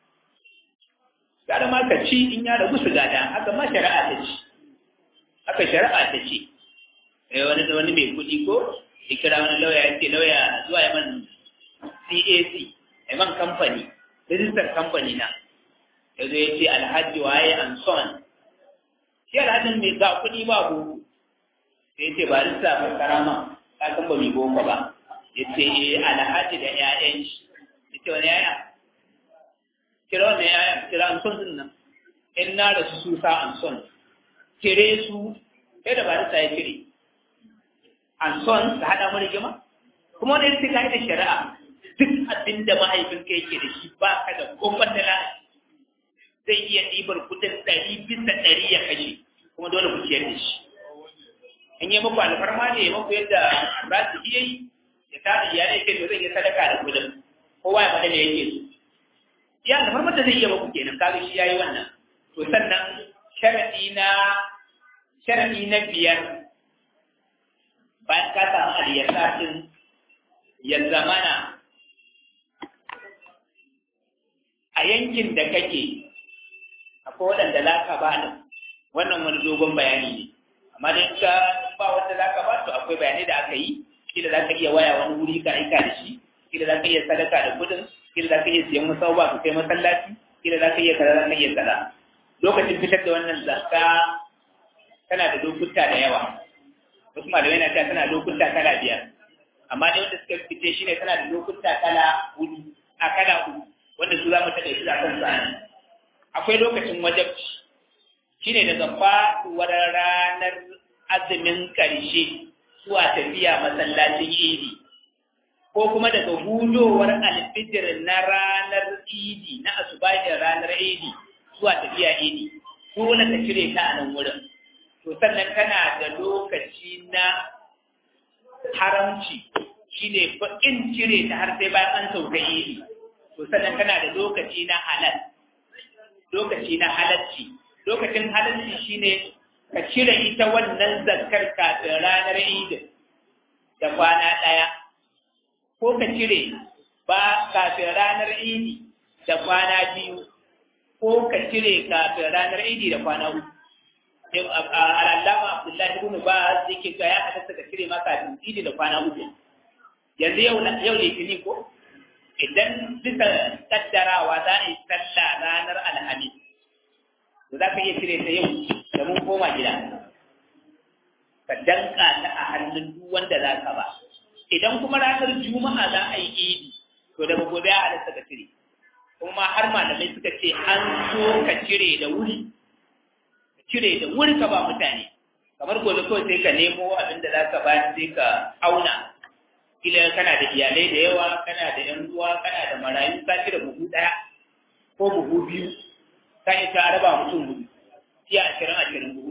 kada ma ka ci in ya rabu su gada haka ma shari'a ta ci haka shari'a ta ce eh wani wani mai kuɗi ko ya kira wani lauya ya ce lauya zuwa ya man CAC ya man kamfani rijistar kamfani na ya zo ya ce alhaji waye and son shi alhajin mai ga kuɗi ba boko sai ya ce ba rista ba karama ka san ba mai boko ba ya ce eh alhaji da 'ya'yan shi ya ce wani 'ya'ya kira wannan ‘ya'yan kira an son nan in na da su susa an son kire su sai da barista ya kire an son da haɗa mu rigima kuma wani yadda ka da shari'a duk abin da mahaifinka yake da shi ba ka da kofar da zai iya ɗibar kudin ɗari bisa ɗari ya kashe kuma dole ku ciyar da shi in yi muku alfarma ne muku yadda rasu iya yi ya tada iyalai kai to zai yi sadaka da kudin kowa ya faɗa da yake so ya da farmar da zai iya baku kenan kaga shi yayi wannan to sannan sharadi na sharadi na biyar bayan ka samu aliyasa din ya zamana a yankin da kake akwai waɗanda za ka ba da wannan wani dogon bayani ne amma dai ka ba wanda zaka ba to akwai bayanai da aka yi kila za ka iya waya wani wuri ka aika da shi kila za ka iya sadaka da kudin kila za ka iya siyan musauba ka kai masallaci kila za ka iya kaza za ka iya kaza lokacin fitar da wannan zakka tana da lokuta da yawa wasu malamai na cewa tana lokuta kala biyar amma dai wanda suka fice shi ne tana da lokuta kala hudu a kala hudu wanda su za mu taɓa shi a kan sa akwai lokacin wajabci shine daga faɗuwar ranar azumin ƙarshe zuwa tafiya masallacin idi ko kuma daga hudowar alfijir na ranar idi na asubahin ranar idi zuwa tafiya idi dole ka cire ta a nan wurin to sannan kana da lokaci na haramci shine in cire ta har sai bayan an sauka idi to sannan kana da lokaci na halal lokaci na halalci lokacin halalci shine ka cire ita wannan zakkar kafin ranar idin da kwana ɗaya ko ka cire ba kafin ranar idi da kwana biyu ko ka cire kafin ranar idi da kwana uku al'allama abdullahi ibn ba zai ke ga ya halatta ka cire ma kafin idi da kwana uku yanzu yau yau litinin ko idan bisa kaddarawa za a yi sallah ranar alhamis to za ka iya cire ta yau da mun koma gida ka danka ta a hannun duk wanda za ka ba idan kuma ranar juma'a za a yi idi to daga gobe a halatta ka cire kuma har malamai suka ce an so ka cire da wuri ka cire da wuri ka ba mutane kamar gobe kawai sai ka nemo abin da za ka ba sai ka auna kila kana da iyalai da yawa kana da yan uwa kana da marayu ka cire buhu ɗaya ko buhu biyu ka isa a raba mutum hudu sai ashirin ashirin buhu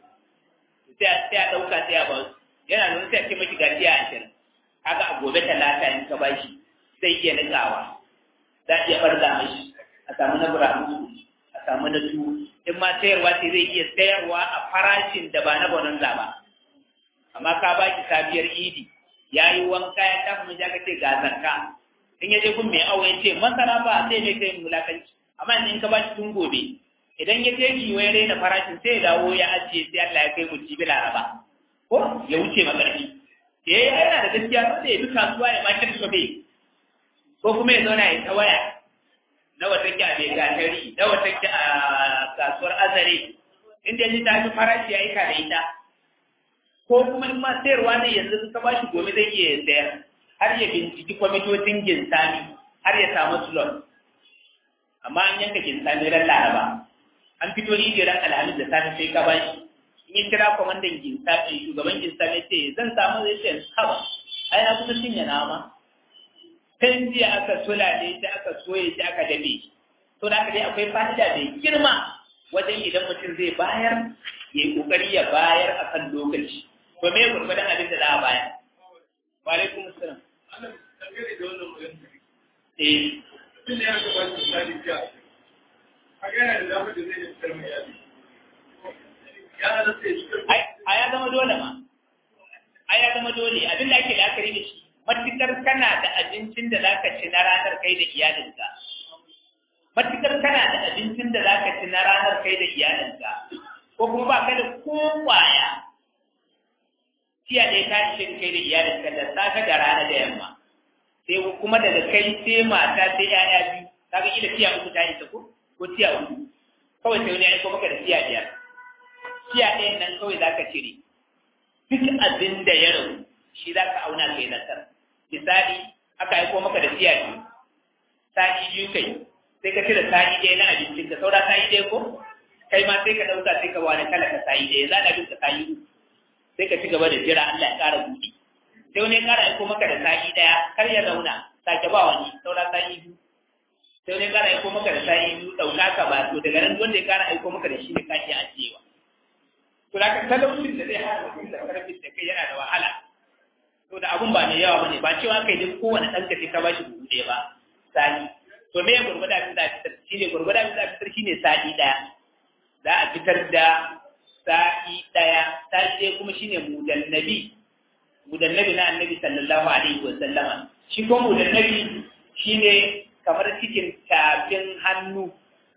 sai a ɗauka sai a ba su yana nuna sai a ce mashi gajiya ashirin haka a gobe talata in ka bashi sai iya nutsawa za a iya barza mashi a samu na buramu a samu na tuwo in ma sayarwa sai zai iya sayarwa a farashin da ba na bonanza ba amma ka baki safiyar idi ya yi wanka ya tafi mun ka ce ga zakka in ya je kun mai awo ya ce masara ba sai mai kai mulakanci amma in ka bashi tun gobe idan ya je ki wai raina farashin sai ya dawo ya ajiye sai Allah ya kai mu jibi laraba ko ya wuce makarfi eh yana da gaskiya sai ya bi kasuwa ya makar su bai ko kuma ya zauna ya ta waya na wata ki a bai gatari na wata ki a kasuwar azare inda ji ta fi farashi ya yi ka da ita ko kuma in ma sayarwa ne yanzu ka ba shi gobe zai iya sayar har ya binciki kwamitocin ginsami har ya samu slot amma an yanka ginsami ran laraba an fito ni ran alhamis da safe sai ka ba shi in ya kira kwamandan ginsami shugaban ginsami ce zan samu zai ce haba ai na kusa cinye nama kan jiya aka sulale shi aka soye shi aka dabe to da dai akwai fa'ida mai girma wajen idan mutum zai bayar ya yi kokari ya bayar a kan lokaci to me gurgurdan abin da za a bayar wa alaikum assalam eh a ya zama dole ma a ya zama dole abin da ake la'akari da shi matukar kana da abincin da zaka ci na ranar kai da iyalinka matukar kana da abincin da zaka ci na ranar kai da iyalinka ko kuma ba ka da ko kwaya tiya ɗaya ta ishe kai da iyalinka da safe da rana da yamma sai kuma daga kai sai mata sai ƴaƴa biyu kaga ila tiya uku ta isa ko ko tiya uku kawai sai wani ya aiko maka da tiya biyar tiya ɗayan nan kawai zaka cire duk abin da ya rabu shi za ka auna kai nasar misali aka aiko maka da tiya biyu sa'i biyu kai sai ka cire sa'i ɗaya na abincin ka saura sa'i ɗaya ko kai ma sai ka ɗauka sai ka wani kala ka sa'i ɗaya za ka bin ka sa'i uku sai ka ci gaba da jira Allah ya ƙara buɗe sai wani ya ƙara aiko maka da sa'i ɗaya kar ya zauna sake ba wani saura sa'i biyu sai wani ya ƙara aiko maka da sa'i biyu ɗauka ka ba to daga nan wanda ya ƙara aiko maka da shi ne ka iya ajiyewa to da ka talaucin da zai hana mutum da karfin da kai yana da wahala to da abun ba mai yawa bane ba cewa kai duk kowane ɗan ka sai ka bashi buhu ɗaya ba sani to me gurgurda abin da fitar shine gurgurda abin da fitar shine sa'i ɗaya za a fitar da sa'i ɗaya sa'i ɗaya kuma shine mudannabi mudannabi na annabi sallallahu alaihi wa sallama shi ko mudannabi shine kamar cikin tafin hannu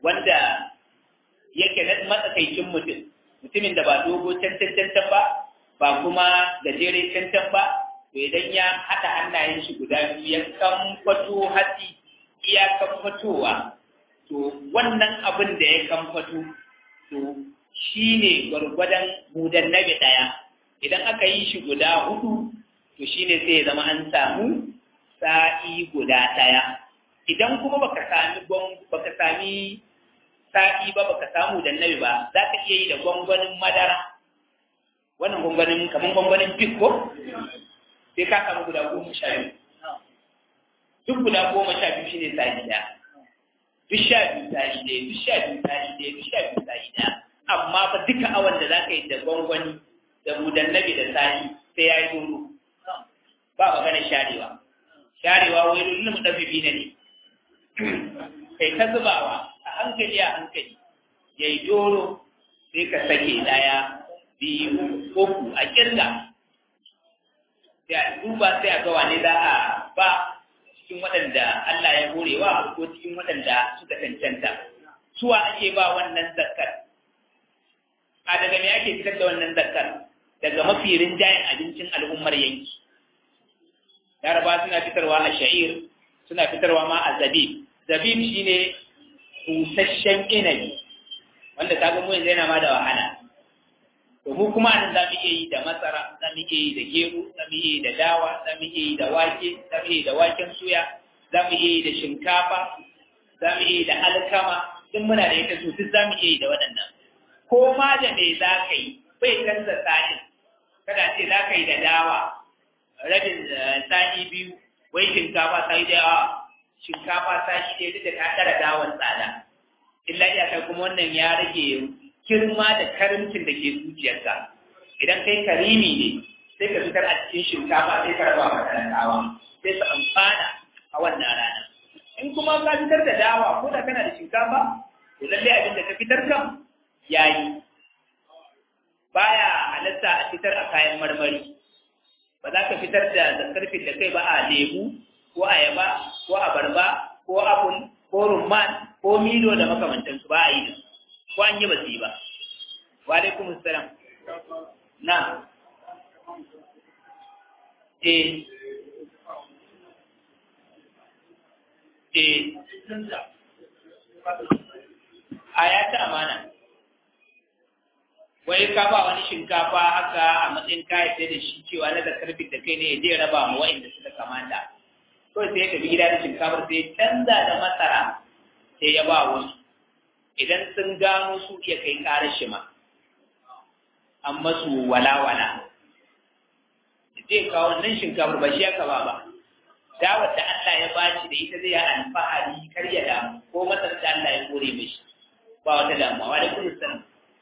wanda yake na matsakaicin mutum mutumin da ba dogo can can can ba ba kuma gajere cancan ba to idan ya haɗa hannayen shi guda biyu ya kamfato hatsi iya kamfatowa to wannan abin da ya kamfato to shi ne gwargwadon mudan nabi ɗaya idan aka yi shi guda hudu to shi ne sai ya zama an samu sa'i guda ɗaya idan kuma baka sami baka sami sa'i ba baka samu da nabi ba za ka iya yi da gwangwanin madara wannan gwangwanin kamar gwangwanin fik ko sai ka samu guda goma sha biyu duk guda goma sha biyu shi ne sa'i ɗaya duk sha biyu sa'i ɗaya duk sha biyu sa'i ɗaya duk sha biyu sa'i ɗaya amma fa duka awon da za ka yi da gwangwani da budan nabi da sa'i sai ya yi doro ba magana sharewa sharewa wai lullu mu ɗafi bi ne kai ta zubawa a hankali a hankali ya yi doro sai ka sake ɗaya biyu uku a kirga sai a duba sai a ga wane za a ba cikin waɗanda Allah ya horewa ko cikin waɗanda suka cancanta suwa ake ba wannan zakkar a daga me ake fitar da wannan zakkar daga mafi rinjayen abincin al'ummar yanki yaraba suna fitarwa a sha'ir suna fitarwa ma a zabib zabib shine busasshen inabi wanda ta ga mu yanzu yana ma da wahala to mu kuma nan za mu iya yi da masara za mu iya yi da gero za mu iya yi da dawa za mu iya yi da wake za mu iya yi da waken suya za mu iya yi da shinkafa za mu iya yi da alkama duk muna da ita to duk za mu iya yi da waɗannan ko ma da me za ka yi bai canza sa'in kada ce za ka yi da dawa rabin sa'i biyu wai shinkafa sa'i da yawa shinkafa sa'i ɗaya duk da ta ɗara dawan tsada illa iyaka kuma wannan ya rage girma da karimcin da ke zuciyarka idan kai karimi ne sai ka fitar a cikin shinkafa sai ka raba wa talakawa sai su amfana a wannan rana in kuma ka fitar da dawa ko da kana da shinkafa to lallai abin da ka fitar kan yayi baya halatta a fitar a kayan marmari ba za ka fitar da zakarfin da kai ba a lemu ko ayaba ko abarba ko apple ko rumman ko milo da makamantansu ba a yi da ko an yi ba su yi ba wa alaikum assalam na eh eh a ya ta amana wai ka ba wani shinkafa haka a matsayin kayan da shi cewa na zakar da kai ne zai raba ma wa'inda suka kamata kawai sai ya tafi gida da shinkafar sai ya canza da masara sai ya ba wasu idan sun gano su iya kai karar shi ma an masu walawala zai kawo wannan shinkafar ba shi aka ba ba dawar da Allah ya bashi da ita zai yi alfahari kar ya damu ko masar da Allah ya kore mishi ba wata damuwa wa da kuma sanin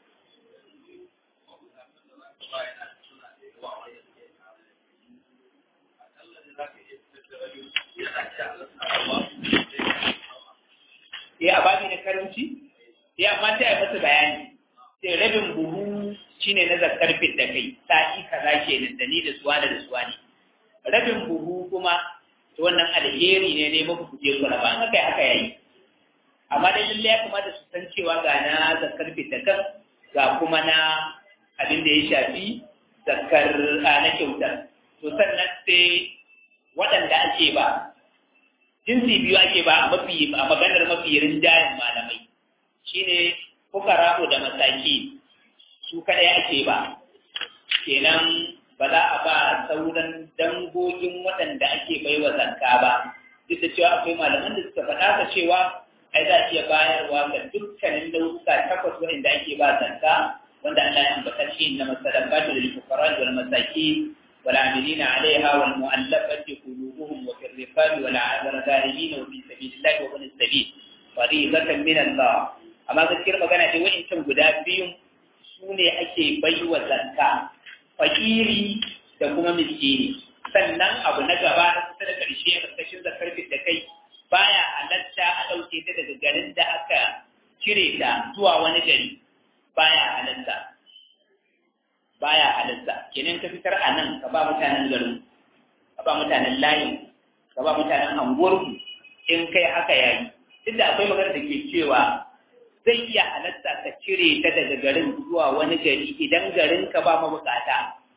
sai a babi na karanci sai amma sai a masa bayani sai rabin buhu shine na zakar fit da kai sa'i kaza kenan da ni da suwa da suwa ne rabin buhu kuma to wannan alheri ne ne muku kuje ku raba an haka haka yayi amma dai lalle ya kamata su san cewa ga na zakar fit da kan ga kuma na abin da ya shafi zakar na kyautar to sannan sai waɗanda ake ba jinsi biyu ake ba a mafi a maganar mafi rinjayen malamai shine fukara'u da masaki su kadai ake ba kenan ba za a ba sauran dangogin waɗanda ake baiwa zakka ba duk da cewa akwai malaman da suka faɗa ka cewa ai za a iya bayarwa ga dukkanin nau'uka takwas waɗanda ake ba zakka wanda Allah ya ambata shi na masadaqatu lil fuqara wal masakin والعاملين عليها والمؤلفة قلوبهم وفي الرقاب والغارمين وفي سبيل الله وابن السبيل فريضة من الله amma gaskiyar magana dai wa'incan guda biyun su ne ake baiwa zakka fakiri da kuma miskini sannan abu na gaba na kusa da ƙarshe a ƙarƙashin zakar da kai baya halatta a ɗauke ta daga garin da aka cire ta zuwa wani gari baya halatta baya halatta kenan ka fitar a nan ka ba mutanen garin ka ba mutanen layin ka ba mutanen anguwarku in kai haka yayi duk da akwai magana da ke cewa zai iya halatta ka cire ta daga garin zuwa wani gari idan garin ka ba mabukata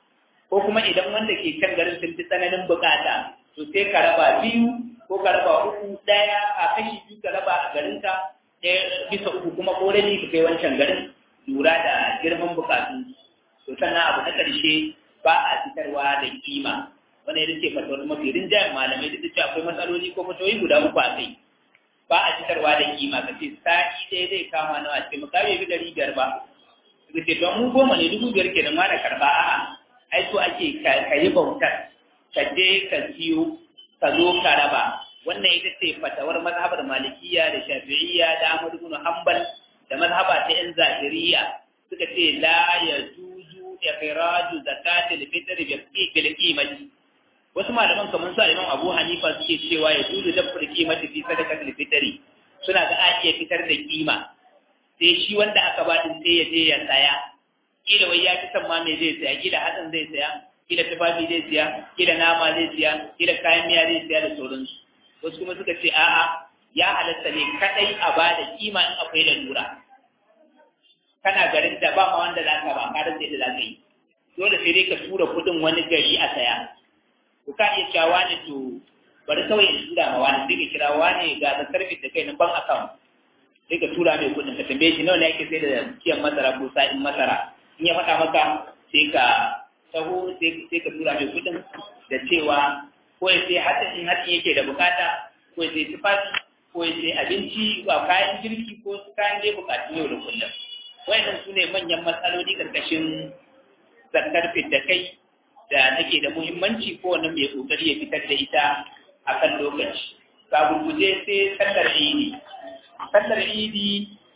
ko kuma idan wanda ke kan garin sun fi tsananin bukata to sai ka raba biyu ko ka raba uku ɗaya a kashi biyu ka raba a garinka ɗaya bisa uku kuma ko rabi ka kai wancan garin lura da girman bukatu to sannan abu na ƙarshe ba a fitarwa da kima wani yadda ce fatawar mafi rinjayen malamai duk da cewa akwai matsaloli ko fatawoyi guda uku a kai ba a fitarwa da kima ka ce sa'i ɗaya zai kama nawa ce mu kawo bi ɗari biyar ba ka ce don mu goma ne dubu biyar ke da mana karɓa a'a ai so ake ka yi bautar ka je ka siyo ka zo ka raba wannan ita ce fatawar mazhabar malikiya da shafi'iyya da Ahmad ibn Hanbal da mazhaba ta yan zahiriya suka ce la yajuzu ikhraju zakati al-fitr bi bil qimati wasu malaman kamar su Imam Abu Hanifa suke cewa ya juzu da qimati fi sadaqati al-fitr suna ga a iya fitar da kima sai shi wanda aka ba din sai ya je ya saya kila wai ya fi son ma me zai saya kila hatsin zai saya kila tufafi zai siya kila nama zai siya kila kayan miya zai siya da sauransu wasu kuma suka ce a'a ya halatta ne kadai a ba da kima in akwai lalura kana garin da ba ma wanda za ka ba ka rasa yadda za ka yi dole sai dai ka tura kudin wani gari a saya to ka iya cewa wani to bari kawai in tura ma wani sai ka kira wani ga da sarfin da kai na ban account sai ka tura mai kudin ka tambaye shi nawa ne ake sai da kiyan masara ko sa'in masara in ya faɗa maka sai ka taho sai ka tura mai kudin da cewa ko ya sai hatsin in hatsin yake da bukata ko ya sai tufafi ko ya sai abinci ba kayan girki ko kayan dai bukatun yau da kullum wayannan su ne manyan matsaloli karkashin zakar da kai da take da muhimmanci ko wani mai kokari ya fitar da ita a kan lokaci ga gurguje sai sallar idi sallar idi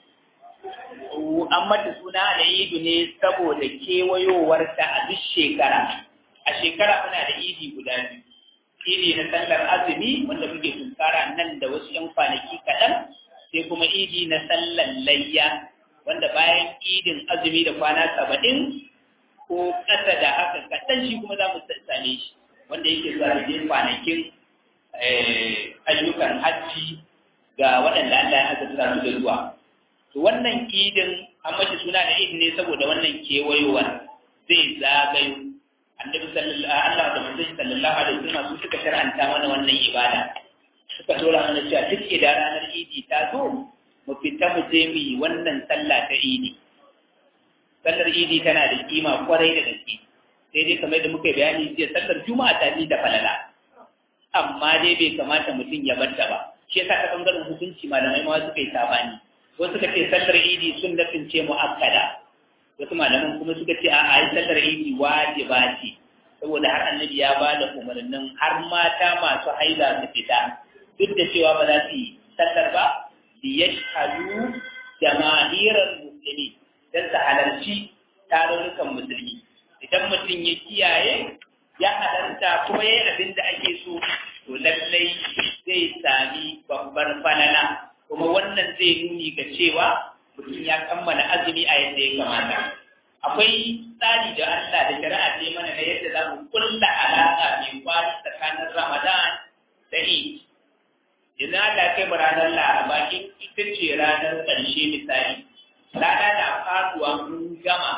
an mata suna da idu ne saboda kewayowarta a duk shekara a shekara muna da idi guda biyu idi na sallar azumi wanda muke tunkara nan da wasu yan kwanaki kaɗan sai kuma idi na sallar layya wanda bayan idin azumi da kwana saba'in ko ƙasa da haka kaɗan shi kuma za mu same shi wanda yake zuwa da kwanakin ayyukan hajji ga waɗanda Allah ya azurta su da zuwa to wannan idin an mace suna da idin ne saboda wannan kewayowar zai zagayo annabi sallallahu Allah da manzon sallallahu alaihi wasallam su suka shar'anta mana wannan ibada suka dora mana cewa duk idan ranar idi ta zo mu fita mu je mu yi wannan sallah ta idi sallar idi tana da kima kwarai da gaske sai dai kamar da muka bayani jiya sallar juma'a ta da falala amma dai bai kamata mutum ya barta ba shi yasa ta bangaren hukunci malamai ma suka yi sabani wasu suka ce sallar idi sun dafince mu'akkada wasu malaman kuma suka ce a'a ai sallar idi wajiba ce saboda har annabi ya ba da umarnin har mata masu haila su fita duk da cewa ba za su yi sallar ba liyashhadu jama'irar muslimi dan su halarci tarurrukan musulmi idan mutum ya kiyaye ya halarta kuma yayi abin da ake so to lallai zai sami babbar falala kuma wannan zai nuni ga cewa mutum ya kammala azumi a yadda ya kamata akwai tsari da Allah da shari'a ce mana na yadda za mu kulla alaƙa mai kwari tsakanin Ramadan da Eid idan Allah kai mu ranar Laraba ita ce ranar ƙarshe misali rana na faduwa mun gama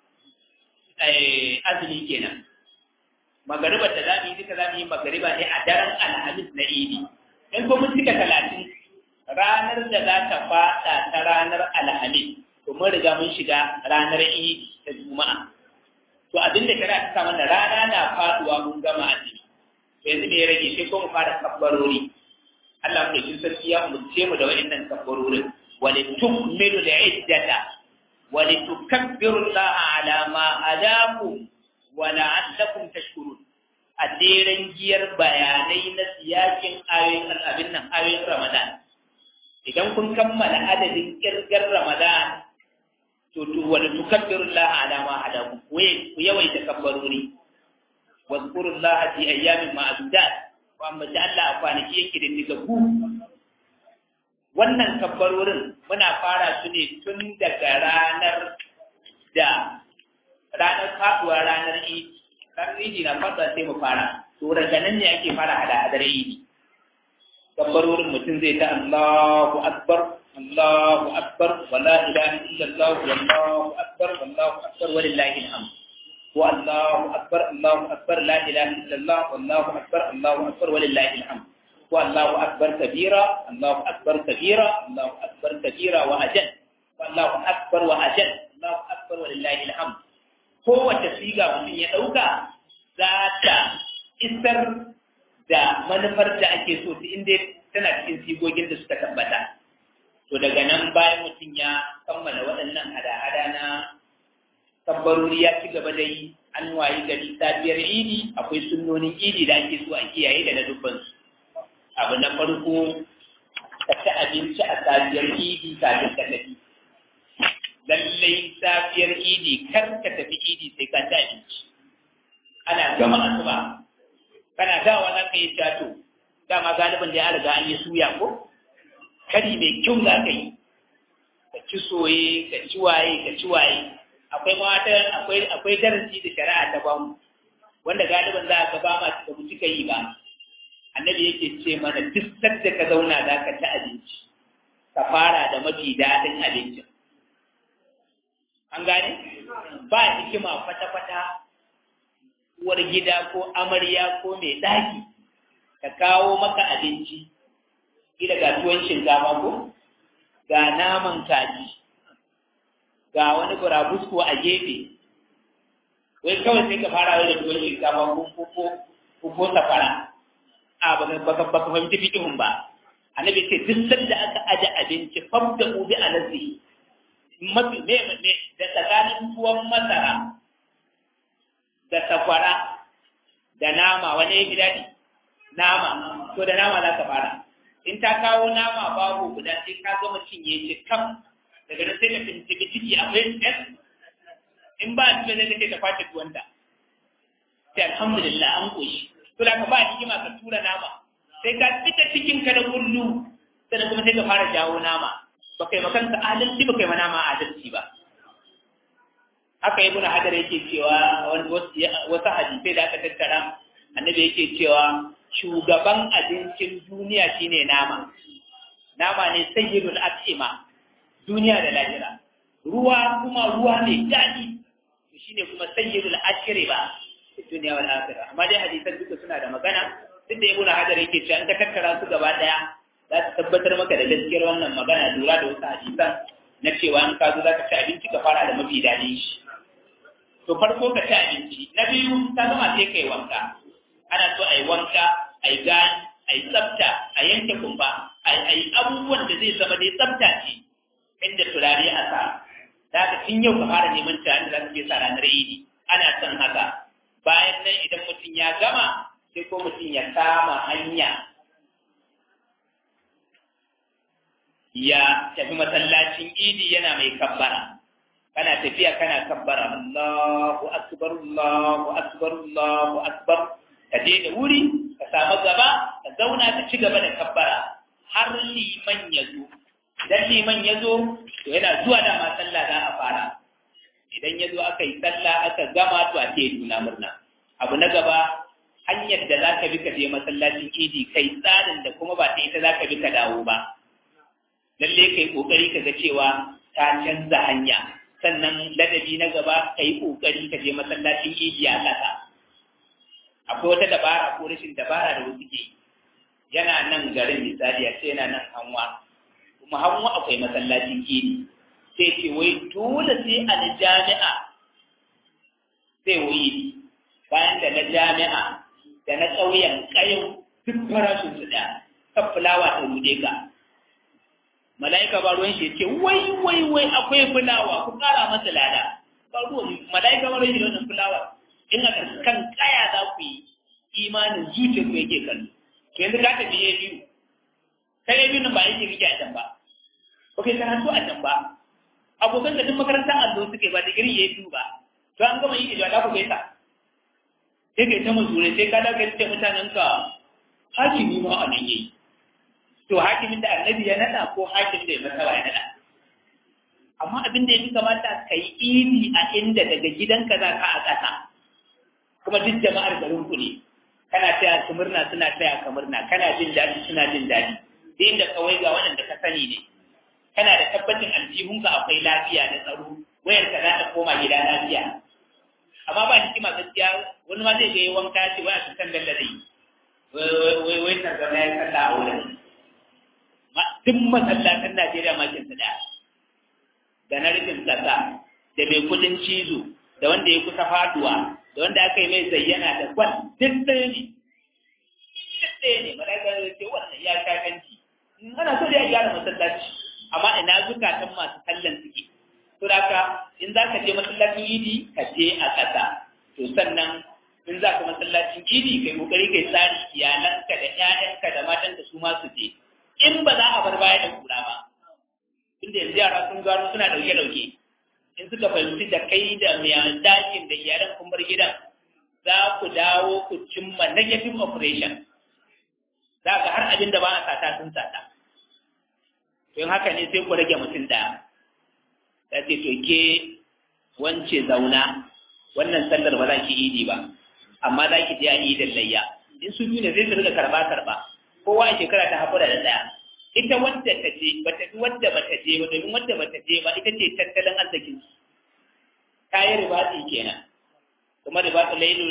azumi kenan magaribar da za mu yi duka za mu yi magariba ne a daren alhamis na idi in ko mun cika talatin ranar da za ta fada ta ranar alhamis to mun riga mun shiga ranar idi ta juma'a to abin da kira ta mana rana na faduwa mun gama azumi to yanzu me ya rage sai ko mu fara kabbarori Allah mu kin sarki ya umurce mu da wa'annan kabbarorin wa litukmilu al-iddata wa litukabbiru Allah ala ma hadakum wa la'allakum tashkurun a deren giyar bayanai na siyakin ayoyin abin nan ayoyin Ramadan idan kun kammala adadin kirgar Ramadan to to wa tukabbiru Allah ala ma hadakum ku yawaita kabbarori wa zkurullaha fi ayyamin ma'dudat wa amma da Allah a kwanaki yake da niga ku wannan kabbarorin muna fara su ne tun daga ranar da ranar faduwa ranar idi ranar idi na faduwa sai mu fara to daga nan ne ake fara hada hadar idi kabbarorin mutum zai ta Allahu akbar Allahu akbar wala ilaha illallah wallahu akbar wallahu akbar walillahi alhamd ko Allahu akbar Allahu akbar la ilaha illallah wallahu akbar Allahu akbar walillahi alhamd ko Allahu akbar kabira Allahu akbar kabira Allahu akbar kabira wa ajal Allahu akbar wa ajal Allahu akbar walillahi alhamd kowace siga mutum ya dauka za ta isar da manufar da ake so ta inda tana cikin sigogin da suka tabbata to daga nan bayan mutum ya kammala waɗannan hada-hada na tabbarori ya ci gaba da yi an wayi gari safiyar idi akwai sunnonin idi da ake so a kiyaye da na dubbansu abu na farko ka ci abinci a safiyar idi kafin ka tafi lallai safiyar idi kar ka tafi idi sai ka ci abinci ana gama asuba kana dawa za ka yi shato dama galibin da ya riga an yi suya ko kari mai kyau za ka yi ka ci soye ka ci waye ka ci waye akwai mata akwai akwai darasi da shari'a ta bamu wanda galibin za ka ba ma da mu cika yi ba annabi yake ce mana duk sadda ka zauna za ka ci abinci ka fara da mafi daɗin abincin an gane ba hikima kwata-kwata uwar gida ko amarya ko mai ɗaki ta kawo maka abinci ila ga tuwon shinkafa ko ga naman kaji ga wani burabusko a gefe wai kawai sai ka fara da tuwon shinkafa ko ko ko ko safara a baka baka baka fahimci fikihun ba annabi ce duk sanda aka aje abinci fabda ubi alazi mafi me me da tsakanin tuwon masara da sakwara da nama wani ya fi daɗi nama to da nama za ka fara in ta kawo nama babu guda sai ka gama cinye shi kam daga nan sai ka tuntuɓi ciki akwai stress in ba a cikin zai kai ta kwace tuwanta sai alhamdulillah an koshi to da ka ba hikima ka tura nama sai ka fita cikin ka da kullu sannan kuma sai ka fara jawo nama ba kai makanka adalci ba kai ma nama adalci ba haka ibnu hajar yake cewa wasu hadisai da aka tattara annabi yake cewa shugaban abincin duniya shine nama nama ne sayyidul at'ima duniya da lahira ruwa kuma ruwa ne daɗi shine kuma sayyidul ashriba duniya wal akhirah amma dai hadisan duka suna da magana duk da ibnu hajar yake cewa in ka tattara su gaba daya za su tabbatar maka da gaskiyar wannan magana lura da wasu hadisan na cewa in ka zo za ka ci abinci ka fara da mafi daɗin shi to farko ka ci abinci na biyu ka gama sai kai wanka ana so a yi wanka a yi gani a yi tsafta a yanke kumba a yi abubuwan da zai zama dai tsafta ce inda turare a sa da haka tun yau ka fara neman turare da za su je sa ranar idi ana son haka bayan nan idan mutum ya gama sai ko mutum ya kama hanya ya tafi masallacin idi yana mai kabbara kana tafiya kana kabbara Allahu akbar Allahu akbar Allahu akbar ka je da wuri ka samu gaba ka zauna ka ci gaba da kabbara har liman ya zo idan liman ya zo to yana zuwa da ma sallah za a fara idan ya zo aka yi sallah aka gama to a ce juna murna abu na gaba hanyar da za ka bi ka je masallacin idi kai tsarin da kuma ba ta ita za ka bi ka dawo ba lalle kai kokari ka ga cewa ta canza hanya sannan ladabi na gaba ka yi kokari ka je masallacin idi a ƙasa akwai wata dabara ko rashin dabara da wasu ke yana nan garin misali a ce yana nan hanwa kuma hanwa akwai masallacin idi sai ce wai dole sai a na jami'a sai wuyi bayan da na jami'a da na ƙauyen ƙayau duk farashin su ɗaya kan fulawa ta rude ka mala'ika ba ruwan shi ce wai wai wai akwai fulawa ku ƙara masa lada ba ruwan mala'ika ba ruwan shi da wannan fulawa in aka kan kaya za ku yi imanin zuciya ku yake kallo to yanzu ka tafi ya biyu kai ya biyu nan ba yake rike a can ba ba kai karatu a can ba abokan da duk makarantar allo suke ba digiri ya biyu ba to an gama yi da za ku gaisa sai kai ta mazure sai ka da kai ce mutanen ka hakimi ma a nan yayi to hakimin da annabi ya nada ko hakimin da ya masara ya nada amma abin da ya fi kamata ka yi idi a inda daga gidanka za ka a ƙasa kuma duk jama'ar garin ku ne kana taya su murna suna taya ka murna kana jin daɗi suna jin daɗi da inda kawai ga waɗanda ka sani ne kana da tabbacin aljihunka akwai lafiya da tsaro wayar ka za ta koma gida lafiya amma ba hikima gaskiya wani ma zai ga yi wanka ce wani su san dalla zai wai wai ta zama ya kalla a wurin duk masallatan Najeriya ma kin da da na rufin kasa da mai kudin cizo da wanda ya kusa faduwa da wanda aka yi mai zayyana da kwan duk ɗaya ne duk ɗaya ne malaikar da ce wannan ya shakanci ana so da ya gyara masallaci amma ina zukatan masu kallon suke to da ka in za ka je masallacin idi ka je a ƙasa to sannan in za ka masallacin idi kai kokari kai tsari iyalanka da ƴaƴanka da matanka su ma su je in ba za a bar baya da kura ba inda yanzu yara sun gano suna dauke dauke in suka fahimci da kai da mai dakin da iyalan kun bar gidan za ku dawo ku cimma negative operation za ka har abin da ba a sata sun sata don haka ne sai ku rage mutum ɗaya ta ce to ke wance zauna wannan sallar ba za ki idi ba amma za ki je a idin layya in su biyu ne zai su riga karba karba kowa a shekara ta haƙura da ɗaya ita wadda ta je ba ta wadda ba ta je ba domin wadda ba ta je ba ita ce tattalin arzikin su ta yi ribatsi kenan kuma ribatu lailu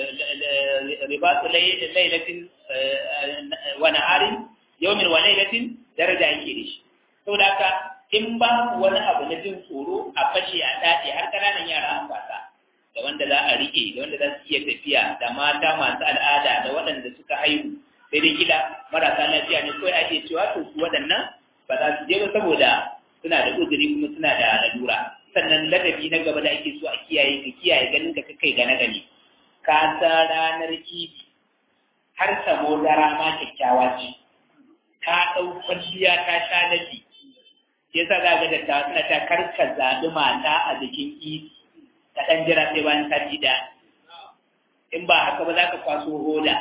ribatu lailatin wa naharin yawmin wa lailatin daraja yake da shi saboda haka in ba wani abu na jin tsoro a fashe a daɗe har ƙananan yara an fasa da wanda za a riƙe da wanda za su iya tafiya da mata masu al'ada da waɗanda suka haihu sai dai kila marasa lafiya ne kawai ake cewa to su waɗannan ba za su je ba saboda suna da uzuri kuma suna da lalura sannan ladabi na gaba da ake so a kiyaye ka kiyaye ganin ka kai gane gani ka sa ranar idi har samo dara ma kyakkyawa ce ka ɗau kwalliya ka sha lafi yasa za ga dattawa suna ta karka zaɓi mata a jikin idi ka ɗan jira sai bayan sati ɗaya in ba haka ba za ka kwaso hoda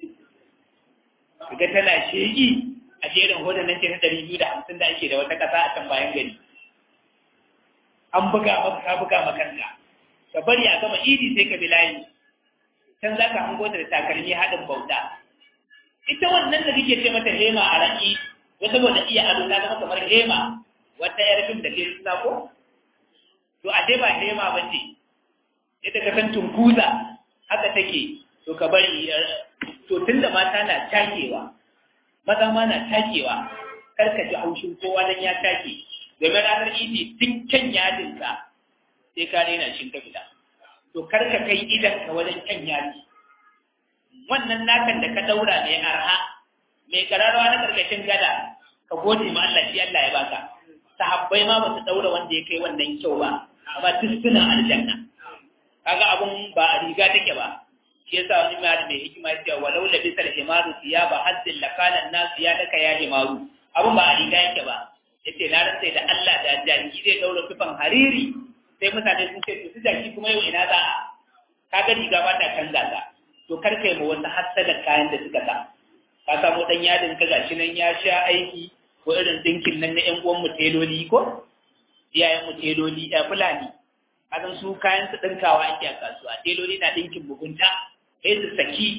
kaga tana shegi a jerin hoda nan ce ta ɗari biyu da hamsin da ake da wata ƙasa a can bayan gari an buga maka ka buga makanta ka bari a gama idi sai ka bi layi can za ka hango da takalmi haɗin bauta ita wannan da kake ce mata hema a raƙi wata saboda iya ado ta zama kamar hema wata yar fim da ke suna ko to a dai ba hema ba ce ita ka san tunkuza haka take to ka bari to tunda mata na takewa maza ma na takewa kar ka ji haushin kowa dan ya take domin ranar idi duk kyan yadinsa sai ka daina shin ka fita to kar ka kai idan ka wajen kyan yadi wannan nakan da ka daura mai arha mai kararwa na karkashin gada ka gode ma Allah shi Allah ya baka sahabbai ma ba su daura wanda ya kai wannan kyau ba amma tuskunan aljanna kaga abun ba a riga take ba shi yasa wani mai mai hikima ya ce walau la bisal himaru thiyaba hazzin lakana an-nas ya daka ya himaru abun ba a riga yake ba yace na rantsa da Allah da jaki zai daura tufan hariri sai mutane sun ce to su jaki kuma yau ina za a kaga riga ba ta canza ta to kar kai mu wasu hassada kayan da suka sa ka samu dan yadin ka gashi nan ya sha aiki ko irin dinkin nan na ƴan uwan mu teloli ko iyayen mu teloli ɗaya fulani kasan su kayan su ɗinkawa ake a kasuwa teloli na ɗinkin mugunta sai su saki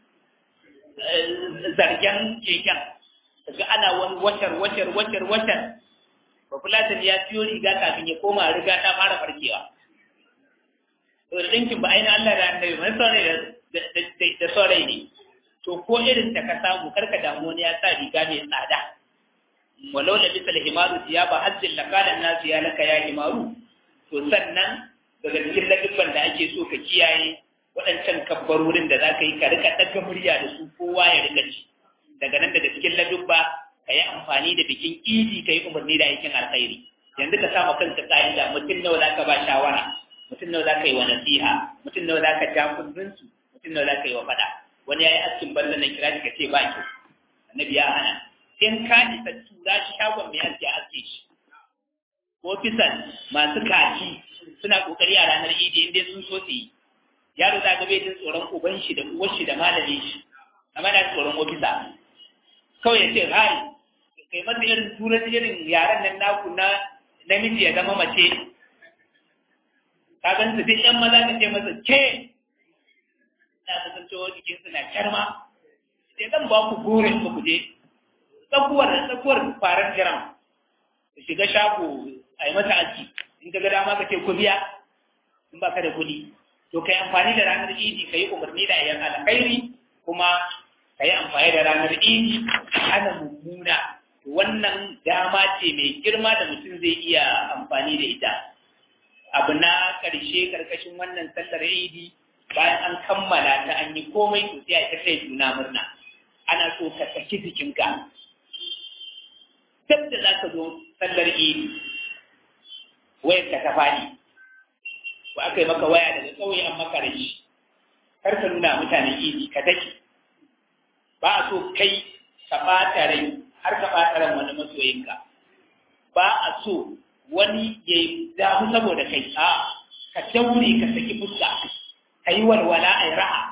zargen keken daga ana wani wacar wacar wacar wacar ba fulatan ya siyo riga kafin ya koma riga ta fara farkewa to da ɗinkin ba ainihin Allah da annabi mai saurayi da saurayi ne to ko irin ta ka samu karka damu wani ya sa riga mai tsada walau da bisa himaru ya ba hajjin lakalan nasu ya laka ya himaru to sannan daga cikin ladubban da ake so ka kiyaye waɗancan kabbarorin da za ka yi ka rika ɗaga murya da su kowa ya rika ci daga nan daga cikin ladubba ka yi amfani da bikin idi ka yi umarni da aikin alkhairi yanzu ka sama kanka ƙa'ida mutum nawa za ka ba shawara mutum nawa za ka yi wa nasiha mutum nawa za ka ja kundinsu mutum nawa za ka yi wa faɗa wani ya yi askin balla na kira ka ce ba ki annabi ya hana in ka isa tura shi shagon mai aski a aske shi ofisan masu kaci suna kokari a ranar idi inda sun so su yi yaro za ga bai jin tsoron uban shi da uwar shi da malamin shi amma na tsoron ofisa kawai ya ce hai kai masa irin turanci irin yaren nan naku na namiji ya zama mace ka gan su duk yan maza ka ce masa ke na kasancewa jikin suna kyarma sai zan ba ku gorin ku je tsakuwar tsakuwar farar jiran ka shiga shago a yi mata aski in ka ga dama ka ce ku biya in ba ka da kuɗi to kai amfani da ranar idi kai umarni da ayyan alkhairi kuma kai amfani da ranar idi ana mummuna wannan dama ce mai girma da mutum zai iya amfani da ita abu na ƙarshe ƙarƙashin wannan sallar idi bayan an kammala ta an yi komai to sai a ta kai juna murna ana so ka saki jikinka duk da za ka zo sallar idi wayar ka ta faɗi ko aka yi maka waya daga ƙauye an maka rashi kar ka nuna mutanen idi ka dake ba a so kai ka ɓata rai har ka ɓata ran wani masoyinka ba a so wani ya yi damu saboda kai a ka daure ka saki fuska ka yi walwala a yi raha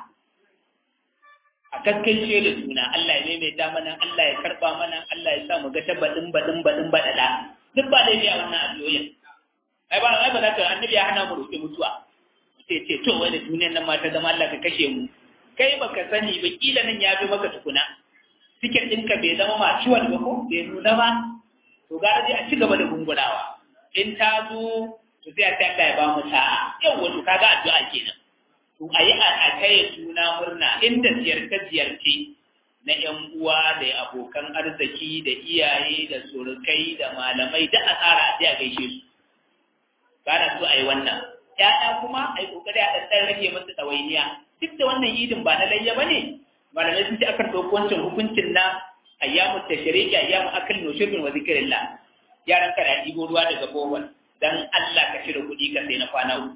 a gaskance da juna Allah ya maimaita mana Allah ya karɓa mana Allah ya sa mu ga ta baɗin baɗin baɗin baɗaɗa duk ba laifi a wannan addu'o'in ai ba ai ba za ka annabi ya hana mu roƙi mutuwa sai ce to wai da duniyar nan ma ta zama Allah ka kashe mu kai baka sani ba kila nan ya fi maka tukuna tiket ɗinka bai zama maciwal ba ko bai nuna ba to gara dai a ci gaba da gungurawa in ta zo to sai a ta Allah ya ba mu sa'a yau wato kaga addu'a kenan to a yi a taya juna murna inda ziyarce ziyarce na ƴan uwa da abokan arziki da iyaye da surukai da malamai da a tsara a a gaishe su kana so a yi wannan ya'ya kuma a yi kokari a ɗan rage musu ɗawainiya duk da wannan idin ba na layya ba ne malamai sun ce akan ɗauki wancan hukuncin na ayyamu tashriqi ayyamu akal nushurbin wa zikrillah yaran ka da ɗibo ruwa daga bohol dan Allah ka cire kuɗi ka sai na kwana uku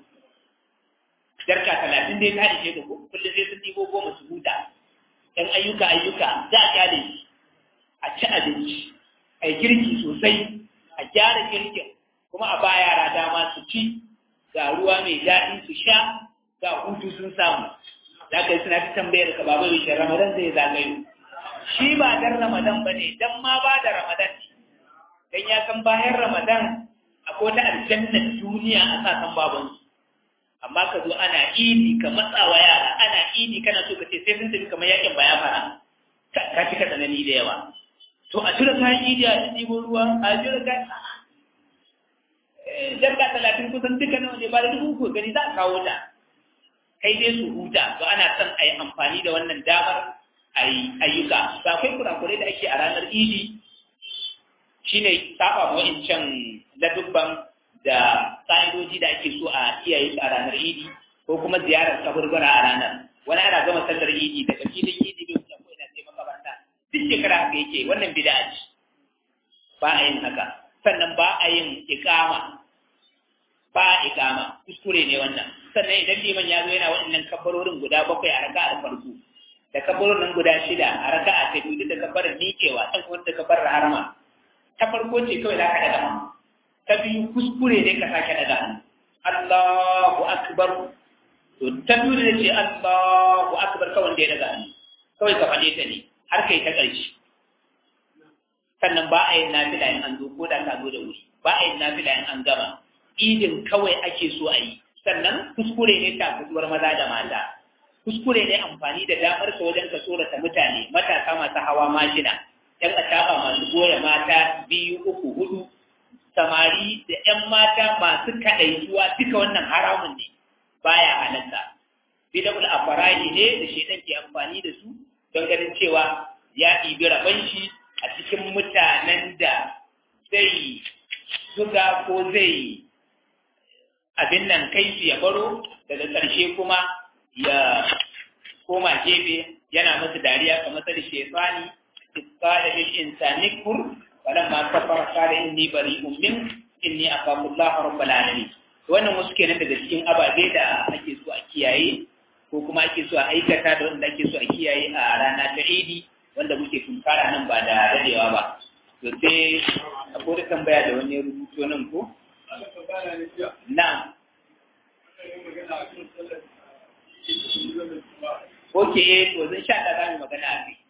jarka talatin dai ta ishe ka ko kullum sai sun ɗibo goma su huta ɗan ayyuka ayyuka za a kyale shi a ci abinci a yi girki sosai a gyara girkin kuma a ba yara dama su ci ga ruwa mai daɗi su sha ga hutu sun samu za ka yi suna ta tambayar ka babu yaushe ramadan zai zagayo shi ba dan ramadan ba ne dan ma ba da ramadan ne dan ya san bayan ramadan akwai wata aljannar duniya a sa san babansu amma ka zo ana idi ka matsawa yara ana idi kana so ka ce sai sun tafi kamar yakin baya fara ka fi ka tsanani da yawa to a tura kayan idi a ɗibo ruwa a tura kayan jarka talatin kusan duka nawa ne ba da dubu ko gani za a kawo ta kai dai su huta to ana son a yi amfani da wannan damar a yi ayyuka ba akwai kurakurai da ake a ranar idi shine saba ma wa'incan ladubban da ƙa'idoji da ake so a iyaye su a ranar idi ko kuma ziyarar kaburbura a ranar wani ana gama sallar idi daga filin idi bai wuce ko ina sai makabarta duk shekara haka yake wannan bid'a ce ba a yin haka sannan ba a yin ikama ba a ikama kuskure ne wannan sannan idan liman ya zo yana waɗannan kabbarorin guda bakwai a raka a farko da kabbarorin guda shida a raka a ta biyu da kabbarar miƙewa ɗan kuma da kabbarar harama ta farko ce kawai za ka daga hannu ta biyu kuskure ne ka sake daga hannu Allahu akbar to ta biyu da ce Allahu akbar kawai da ya daga hannu kawai ka faɗe ta ne har kai ta ƙarshe sannan ba a yin nafila in an zo ko da ka zo da wuri ba a yin nafila in an gama idin kawai ake so a yi sannan kuskure ne ta fituwar maza da mata kuskure ne amfani da damar ka wajen ka tsorata mutane matasa masu hawa mashina yan ataba masu goya mata biyu uku hudu samari da yan mata masu kaɗaituwa duka wannan haramun ne baya halatta bidabul afarahi ne da shedan ke amfani da su don ganin cewa ya ɗibi rabon shi a cikin mutanen da zai zuga ko zai abin nan kai su ya baro daga ƙarshe kuma ya koma gefe yana masa dariya kamar sa da shefani isqala lil insani kur walam ma kafara qala inni bari'un min inni akhafu Allah rabbul alamin wannan wasu kenan daga cikin ababe da ake so a kiyaye ko kuma ake so a aikata da wanda ake so a kiyaye a rana ta Idi wanda muke tunkara nan ba da dadewa ba to sai akwai da tambaya da wani rubuto nan ko na Oke, to zan sha da zamu magana a kai.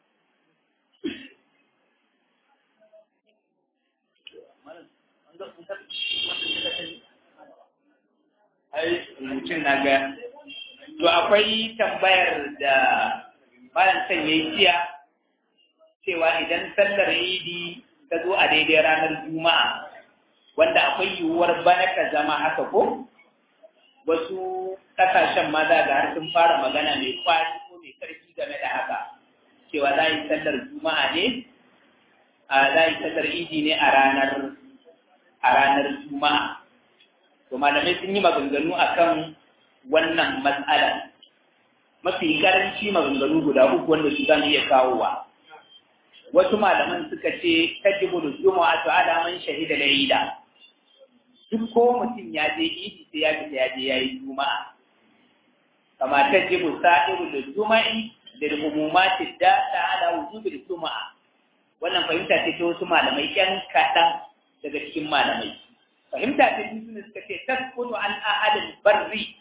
Ai, mutum na ga. To akwai tambayar da bayan son ya yi jiya cewa idan sallar idi ta zo a daidai ranar juma'a wanda akwai yiwuwar bana ka zama haka ko wasu kasashen ma za ga har sun fara magana mai kwari ko mai karfi game da haka cewa za yi sallar juma'a ne a za yi sallar idi ne a ranar a ranar juma'a to malamai sun yi maganganu akan wannan matsala mafi karanci maganganu guda uku wanda su zamu iya kawowa wasu malaman suka ce tajibu juma'a to ala man shahida layla duk ko mutum ya je idi sai ya fita ya je yayi juma'a kama tajibu sa'iru juma'i lil umumati da ala wujubil juma'a wannan fahimta ce ta wasu malamai yan kaɗan daga cikin malamai fahimta ta biyu ne suka ce tasqutu an ahadin barri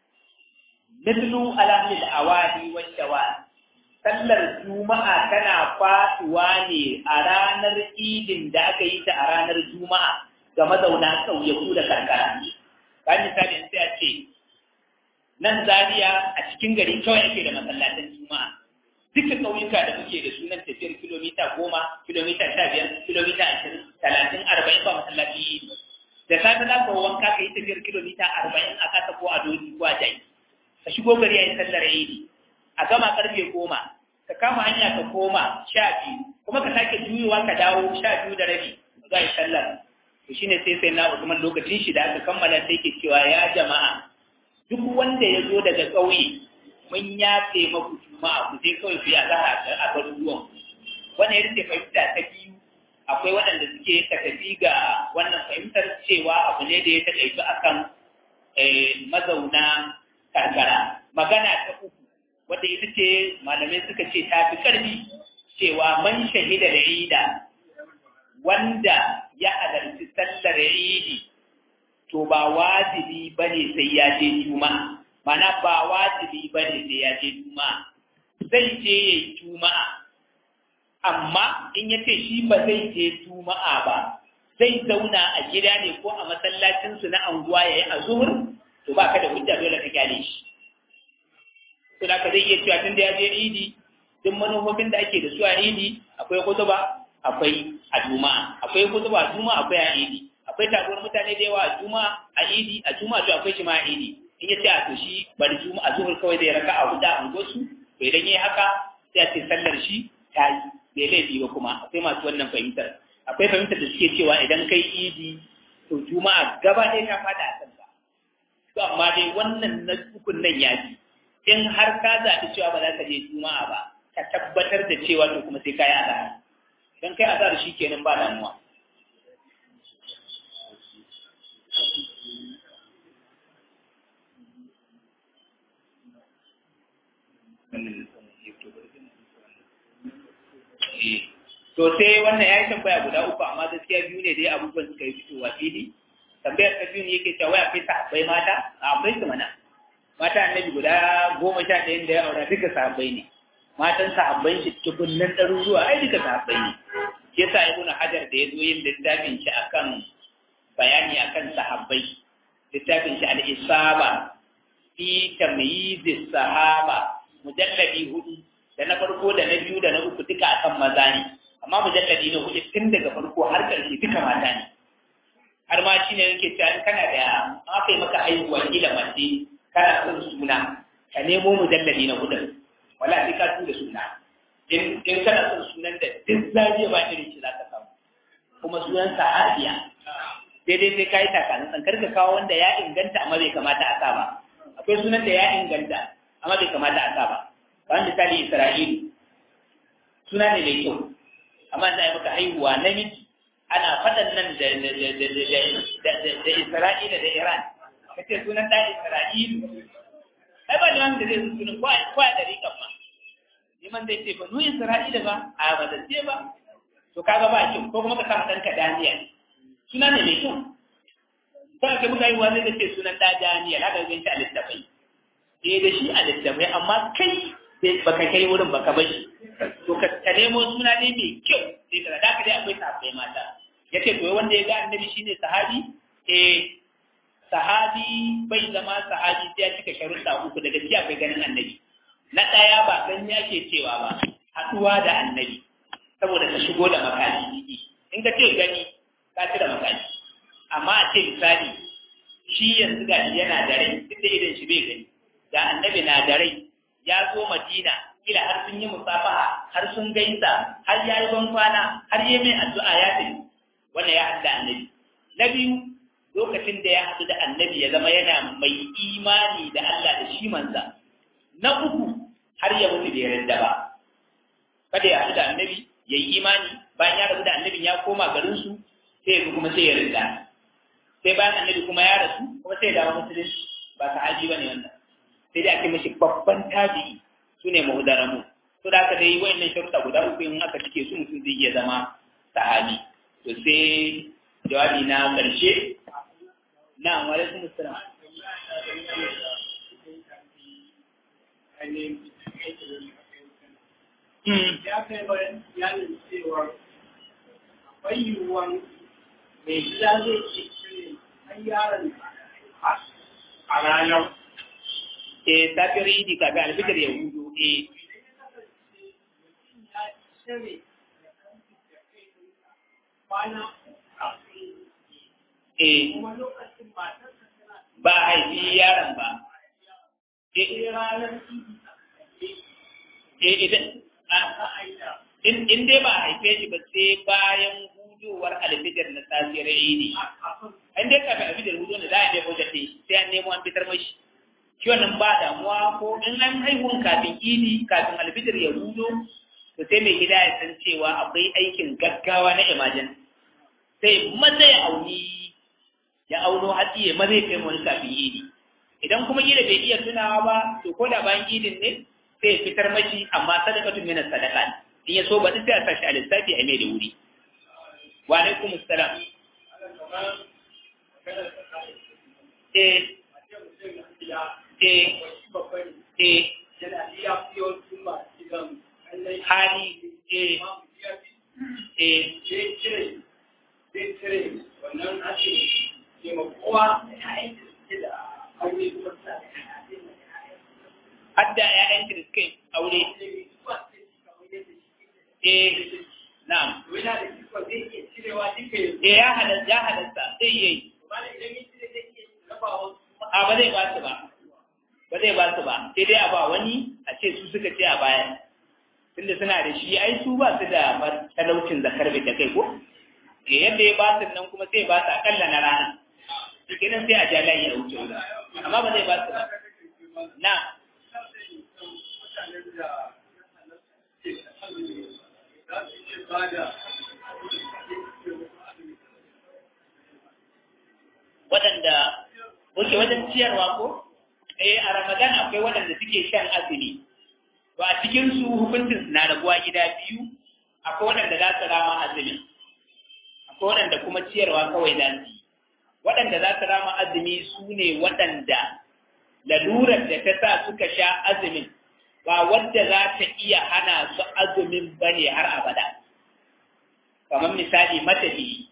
mithlu alamil awadi wa shawal sallar juma'a tana fatuwa ne a ranar idin da aka yi ta a ranar juma'a ga mazauna ƙauyaku da karkara kan misali sai a ce nan Zariya a cikin gari kawai ake da masallatan juma'a duka ƙauyuka da muke da sunan tafiyar kilomita goma kilomita sha biyar kilomita ashirin talatin arba'in ba masallaci yi da safe za ka wanka ka yi tafiyar kilomita arba'in a kasa ko a doki ko a jai ka shigo gari a yi sallar idi a gama karfe goma ka kama hanya ka koma sha biyu kuma ka sake juyowa ka dawo sha biyu da rabi za a yi sallar to shine sai sai na Usman lokacin shi da aka kammala sai ke cewa ya jama'a duk wanda ya zo daga ƙauye mun yafe maku juma'a ku sai kawai ku yi azahar a garuruwan wannan yadda fahimta ta biyu akwai waɗanda suke ka tafi ga wannan fahimtar cewa abu ne da ya taƙaitu akan mazauna karkara magana ta uku wadda ita ce malamai suka ce ta fi ƙarfi cewa man shahida da ida wanda ya halarci sallar idi to ba wajibi bane sai ya je juma'a mana ba wajibi bane sai ya je juma'a zai je yayi juma'a amma in ya ce shi ba zai je juma'a ba zai zauna a gida ne ko a masallacinsu na anguwa ya yi a zuhur to ba ka da hujja dole ka gyale shi to da ka zai iya cewa tun da ya je idi duk manufofin da ake da su a idi akwai kutuba akwai a juma'a akwai kutuba a juma'a akwai a idi akwai taruwar mutane da yawa a juma'a a idi a juma'a to akwai shi ma a idi in ya ce a to shi bari juma'a zuhur kawai zai raka a huda a unguwarsu to idan yayi haka sai a ce sallar shi ta yi bai laifi ba kuma akwai masu wannan fahimtar akwai fahimtar da suke cewa idan kai idi to juma'a gaba ɗaya ta fada a kanka to amma dai wannan na ukun nan ya fi in har ka zaɓi cewa ba za ka je juma'a ba ka tabbatar da cewa to kuma sai ka yi azahar idan kai azahar shi kenan ba damuwa to sai wannan ya yi tambaya guda uku amma gaskiya biyu ne dai abubuwan suka yi fitowa fili tambayar ta biyu ne yake cewa akwai sahabbai mata a akwai su mana mata annabi guda goma sha ɗayan da ya aura duka sahabbai ne matan sahabban shi tukunnan ɗaruruwa ai duka sahabbai ne shi yasa ibnu hajar da ya zo yin littafin shi akan bayani akan sahabbai littafin shi al-isaba fi tamyiz sahaba mujalladi hudu da na farko da na biyu da na uku duka akan maza ne amma mujalladi na hudu tun daga farko har ƙarshe duka mata ne har ma shi ne yake cewa in kana da aka yi maka haihuwa kila mace kana son suna ka nemo mujalladi na hudu wala sai ka tura suna in in kana son sunan da duk zariya ba irin shi za ka samu kuma sunan sahabiya daidai sai ka yi takanin tsankar ka kawo wanda ya inganta amma bai kamata a sa ba akwai sunan da ya inganta amma bai kamata a sa ba ba misali Isra'ilu suna ne mai kyau amma za a yi maka haihuwa namiji ana faɗan nan da Isra'ila da Iran ka ce sunan ɗan Isra'ilu ai ba liman da zai su sunan kwa da rikan ma liman zai ce ba nu Isra'ila ba a ba da ce ba to kaga ba kyau ko kuma ka sa ɗanka Daniel suna ne mai kyau sai ka muka yi wa zai ce sunan ɗa Daniel haka zai shi a littafai eh da shi a littafai amma kai baka kai wurin baka bashi to ka ka nemo suna ne mai kyau sai ka da ka dai akwai sahabbai mata yace to wanda ya ga annabi shine sahabi eh sahabi bai zama sahabi sai ya cika sharuɗa uku daga cikin akwai ganin annabi na ɗaya ba san ya ke cewa ba haɗuwa da annabi saboda ka shigo da makani in ka ce gani ka ci da makani amma a ce misali shi yanzu ga yana da rai duk da idan shi bai gani ga annabi na da rai ya zo madina kila har sun yi musafaha har sun gaisa har ya yi ban kwana har yi mai addu'a ya tafi wannan ya haɗu da annabi na biyu lokacin da ya haɗu da annabi ya zama yana mai imani da Allah da shi manza na uku har ya mutu da yarda ba kada ya haɗu da annabi ya yi imani bayan ya rabu da annabin ya koma garinsu sai ya kuma sai ya rinda sai bayan annabi kuma ya rasu kuma sai ya dawo musulunci ba sahabi ba ne wannan sai dai ake mashi babban tabi'i su ne mahudaramu to da aka dai wa'annan sharuɗa guda uku in aka cike su mutum zai iya zama sahabi to sai jawabi na ƙarshe na alaikum assalam ya kai bayanin cewa akwai yiwuwan mai gida zai ce cire har yaron a ranar eh safiyar idi kafin alfitar ya hudu eh eh ba a haifi yaron ba eh idan in dai ba a haife shi ba sai bayan hudowar alfijar na safiyar idi in dai kafin alfijar hudu ne za a nemo da sai an nemo an fitar mashi shi wannan ba damuwa ko in an haihuwan kafin idi kafin alfijar ya hudo to sai mai gida ya san cewa akwai aikin gaggawa na imajin sai maza ya auni ya auno hatsi ya maza ya kai wani kafin idi idan kuma gida bai iya tunawa ba to ko da bayan idin ne sai ya fitar mashi amma sadakatun mina sadaka in ya so ba sai a sashi a lissafi a mai da wuri wa alaikum assalam eh eh eh hali eh eh wannan ake taimakowa da aure kuma suna da hadda ‘ya'yan da suka yi aure. Eh, na'am. Eh, ya halatta, ya halatta, zai yi. A ba zai ba su ba, ba zai ba su ba, sai dai a ba wani a ce su suka ce a baya. Tunda suna da shi, ai su ba su da talaucin zakar da kai ko? Eh, yadda ya ba su nan kuma sai ba su akalla na rana. Shi nan sai a ja layi a wuce wuta. Amma ba zai ba su ba. Na. waɗanda wuce wajen ciyarwa ko eh a ramadan akwai waɗanda suke shan azumi to a cikin su hukuncin na rabuwa gida biyu akwai waɗanda za su rama azumi akwai waɗanda kuma ciyarwa kawai za su yi waɗanda za su rama azumi su ne waɗanda lalurar da ta sa suka sha azumin ba wadda za ta iya hana su azumin ba ne har abada kamar misali matafiyi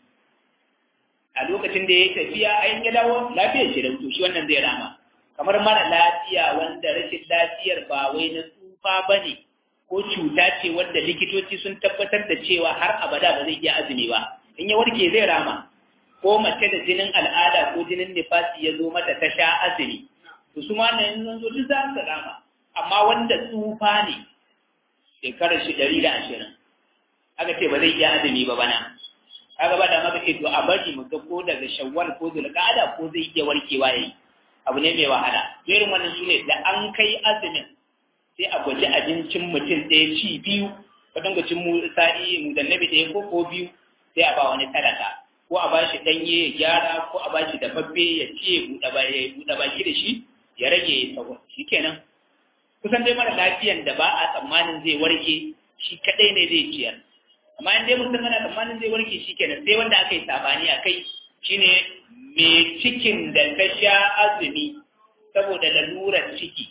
a lokacin da ya yi tafiya a yin ya dawo lafiyar shi da shi wannan zai rama kamar mara lafiya wanda rashin lafiyar ba wai na tsufa ba ne ko cuta ce wadda likitoci sun tabbatar da cewa har abada ba zai iya azumi ba in ya warke zai rama ko mace da jinin al'ada ko jinin nifasi ya zo mata ta sha azumi to su ma nan zan zo duk za su rama amma wanda tsufa ne shekarar shi ɗari da ashirin aka ce ba zai iya azumi ba bana kaga ba da maka ce to a bari mu ga ko daga shawwal ko zulqa'ada ko zai iya warkewa yayi abu ne mai wahala irin wannan sune da an kai azumin sai a gwaji abincin mutum ɗaya ci biyu ka dinga cin mu sa'i mu da nabi ɗaya ko ko biyu sai a ba wani talaka ko a bashi ɗanye ya gyara ko a bashi dafaffe ya ce ya buɗe baki da shi ya rage ya sahur shikenan kusan dai mara lafiyan da ba a tsammanin zai warke shi kaɗai ne zai ciyar amma in dai mutum ana tsammanin zai warke shi kenan sai wanda aka yi sabani a kai shine mai cikin da ta sha azumi saboda lalurar ciki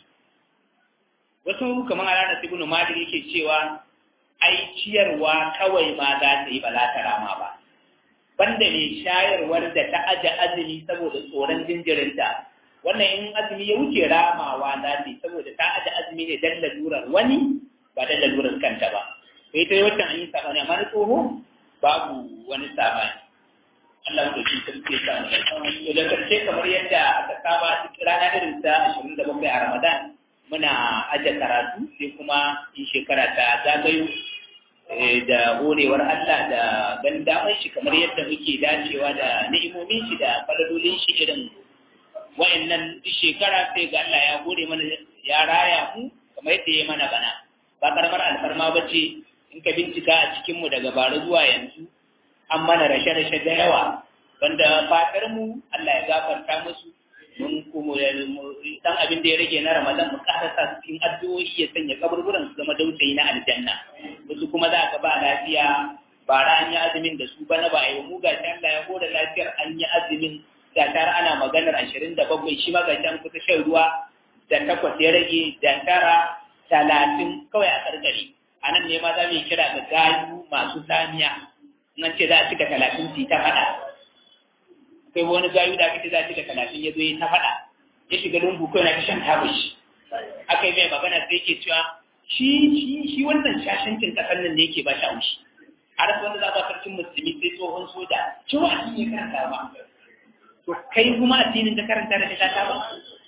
wasu kamar a ranar ibnu malik yake cewa ai ciyarwa kawai ma za ta yi ba za ta rama ba banda mai shayarwar da ta aje azumi saboda tsoron jinjirinta wannan in azumi ya wuce ramawa za ta yi saboda ta aje azumi ne dan lalurar wani ba dan lalurar kanta ba sai ta yi wacce an yi sabani amma na tsoho babu wani sabani Allah mu dauki sarki ya samu to da karshe kamar yadda aka saba rana irin ta 27 a Ramadan muna aje karatu sai kuma in shekara ta zagayo da horewar Allah da ban damar shi kamar yadda muke dacewa da ni'imomin shi da falalolin shi irin wa'annan shekara sai ga Allah ya hore mana ya raya mu kamar yadda ya mana bana ba karamar alfarma ba ce in ka bincika a cikinmu daga bara zuwa yanzu an mana rashe-rashe da yawa wanda fatar mu Allah ya gafarta musu mun kuma dan abin da ya rage na Ramadan mu karasa cikin addu'o'i ya sanya kaburburan su zama dausayi na aljanna wasu kuma za ka ba lafiya bara an yi azumin da su bana ba a yi mu ga Allah ya hoda lafiyar an yi azumin ga tara ana maganar ashirin da bakwai shi ma ga an kusa shan ruwa da takwas ya rage da tara talatin kawai a karkare a nan ne ma za mu yi kira ga gayu masu samiya nan ce za a cika talatin su ta faɗa sai wani gayu da aka ce za a cika talatin ya zo ya ta faɗa ya shiga lungu kawai na shan tabashi aka yi mai magana sai yake cewa shi shi shi wannan shashancin ƙasar nan da yake ba shi haushi har wanda za ba sarkin musulmi sai tsohon soja cewa a cikin karanta ba to kai kuma addinin da karanta da ta ba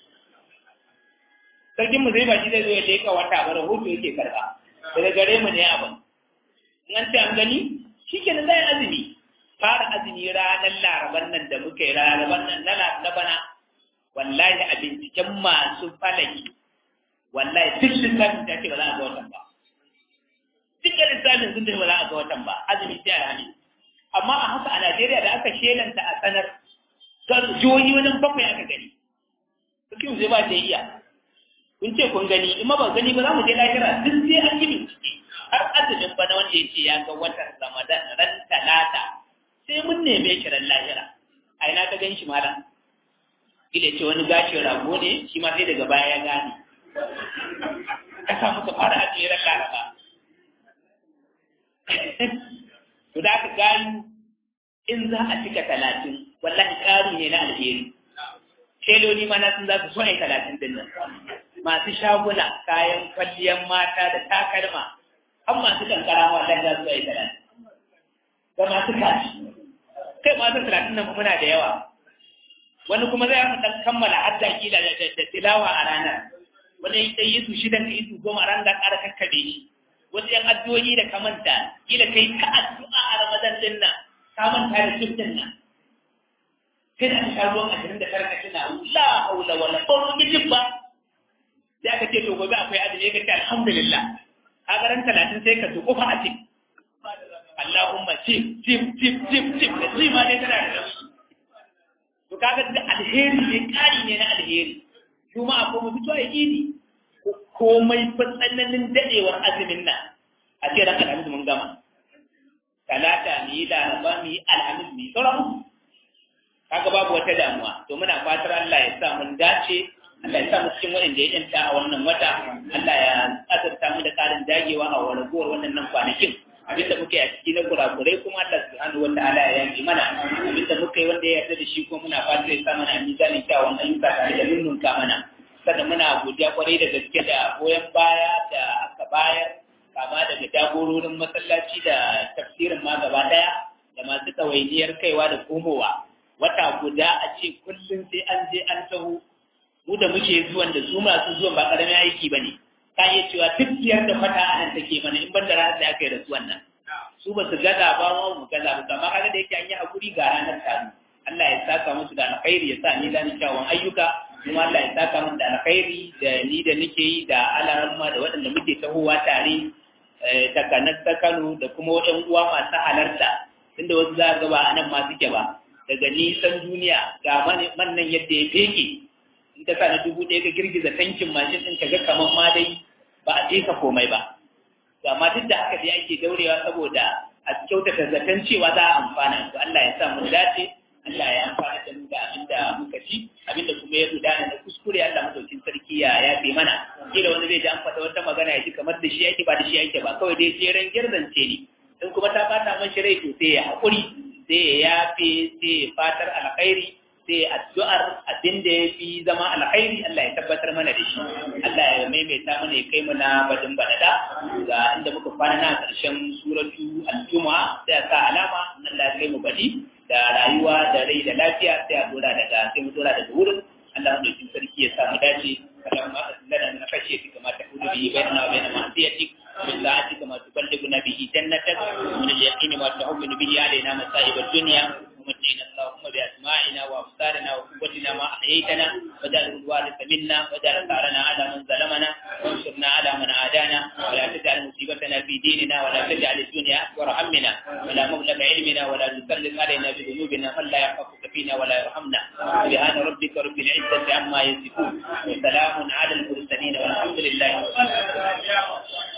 sarkin mu zai baki zai zo ya leka wata ba rahoto yake karba daga gare mu ne abin in an ce an gani shi ke zai azumi fara azumi ranar laraban nan da muka yi laraban nan na na bana wallahi a binciken masu falaki wallahi duk lissafin ta ce ba za a ga watan ba duk da lissafin sun ce ba za a ga watan ba azumi sai a ne amma a haka a Najeriya da aka shelanta a sanar jihohi wajen bakwai aka gani sarkin zai ba ta iya kun ce kun gani in ma ba gani ba za mu je lahira duk sai an yi bincike har azumin bana wanda ya ce ya ga watan ramadan ran talata sai mun neme shi ran lahira a ina ka gan shi malam kila ce wani gashin rago ne shi ma sai daga baya ya gane ka samu ka fara a tsere laraba to da aka gani in za a cika talatin wallahi ƙari ne na alheri sheloli ma na sun za su so ai talatin din nan masu shaguna kayan kwalliyar mata da takalma an masu kankara ma wallahi za su ai talatin da masu kashi kai masu talatin nan muna da yawa wani kuma zai haka dan kammala hadda kila da tilawa a ranar wani ya yi su shidan ka yi su goma ran da ƙara kakkabe shi wasu yan addu'o'i da ka manta kila kai ka addu'a a ramadan din nan ka manta da shiftin nan sai da sha ruwan ashirin da tara ka tuna la haula wala qawla bijib ba sai aka ce to gobe akwai azumi ka ce alhamdulillah a garan talatin sai ka tuku fa a cik Allahumma cif cif cif cif cif da shi ma ne tana da to kaga da alheri ne kari ne na alheri juma'a ko mu fito a idi komai fa tsananin dadewar azumin nan a ce ran alhamis mun gama talata mu yi laraba mu yi alhamis mu yi sauran kaga babu wata damuwa to muna fatar Allah ya sa mun dace Allah ya sa mu cikin wanda ya yanta a wannan wata Allah ya azurta mu da karin dagewa a waragowar wannan kwanakin abinda muka yi a ciki na kurakurai kuma Allah subhanahu wa ta'ala ya yanke mana abinda muka yi wanda ya yarda da shi kuma muna fatar ya sa mana a mizanin kyawun ayyuka tare da nunnunka mana sannan muna godiya kwarai da gaske da goyon baya da aka bayar kama daga jagororin masallaci da tafsirin ma gaba daya da masu ɗawainiyar kaiwa da komowa wata guda a ce kullum sai an je an taho mu da muke zuwan da su masu zuwan ba ƙaramin aiki ba ne ka iya cewa duk biyar da fata a nan take mana in ban da ranar da aka yi rasuwan nan su ba su gaza ba mu mu gaza ba amma kaga da yake an yi hakuri ga ranar taru Allah ya saka musu da alkhairi ya sa ni da kyawun ayyuka kuma Allah ya saka musu da alkhairi da ni da nake yi da alarma da waɗanda muke tahowa tare takanar ta Kano da kuma waɗan uwa masu halarta inda wasu za ga ba a nan ma suke ba daga nisan duniya ga man nan yadda ya feke in ka sa na dubu ɗaya ka girgiza tankin mashin ɗin ka ga kamar ma dai ba a je ka komai ba to amma duk da haka dai ake daurewa saboda a kyautata zaton cewa za a amfana to Allah ya sa mu dace Allah ya amfana da mu da abin da muka ci abin da kuma ya gudana na kuskure Allah madaukin sarki ya yafe mana kila wani zai ji an faɗa wata magana ya ji kamar da shi yake ba da shi yake ba kawai dai jeren girzance ne in kuma ta bata man shi rai to sai ya haƙuri sai ya yafe sai ya fatar alkhairi sai addu'ar abin da ya fi zama alkhairi Allah ya tabbatar mana da shi Allah ya maimaita mana ya kai mana badin badada ga inda muka kwana na ƙarshen suratu al-jumu'a sai sa alama Allah ya kai mu badi da da rayuwa da rai da lafiya sai a dora daga sai mu dora daga wurin Allah mu dauki sarki ya sa mu dace اللهم أغفر لنا من خشيتك ما تحول به بيننا وبين معصيتك من طاعتك ما تبلغنا به جنتك ومن اليقين ما تهون به علينا مصائب الدنيا ومتعنا اللهم بأسماعنا وأبصارنا وقوتنا ما أحييتنا واجعل الوارث منا واجعل ثارنا على من ظلمنا وانصرنا على من عادانا ولا تجعل مصيبتنا في ديننا ولا تجعل الدنيا أكبر همنا ولا مبلغ علمنا ولا تسلط علينا بذنوبنا من لا يخافك فينا ولا يرحمنا سبحان ربك رب العزة عما يصفون وسلام على المرسلين والحمد لله رب العالمين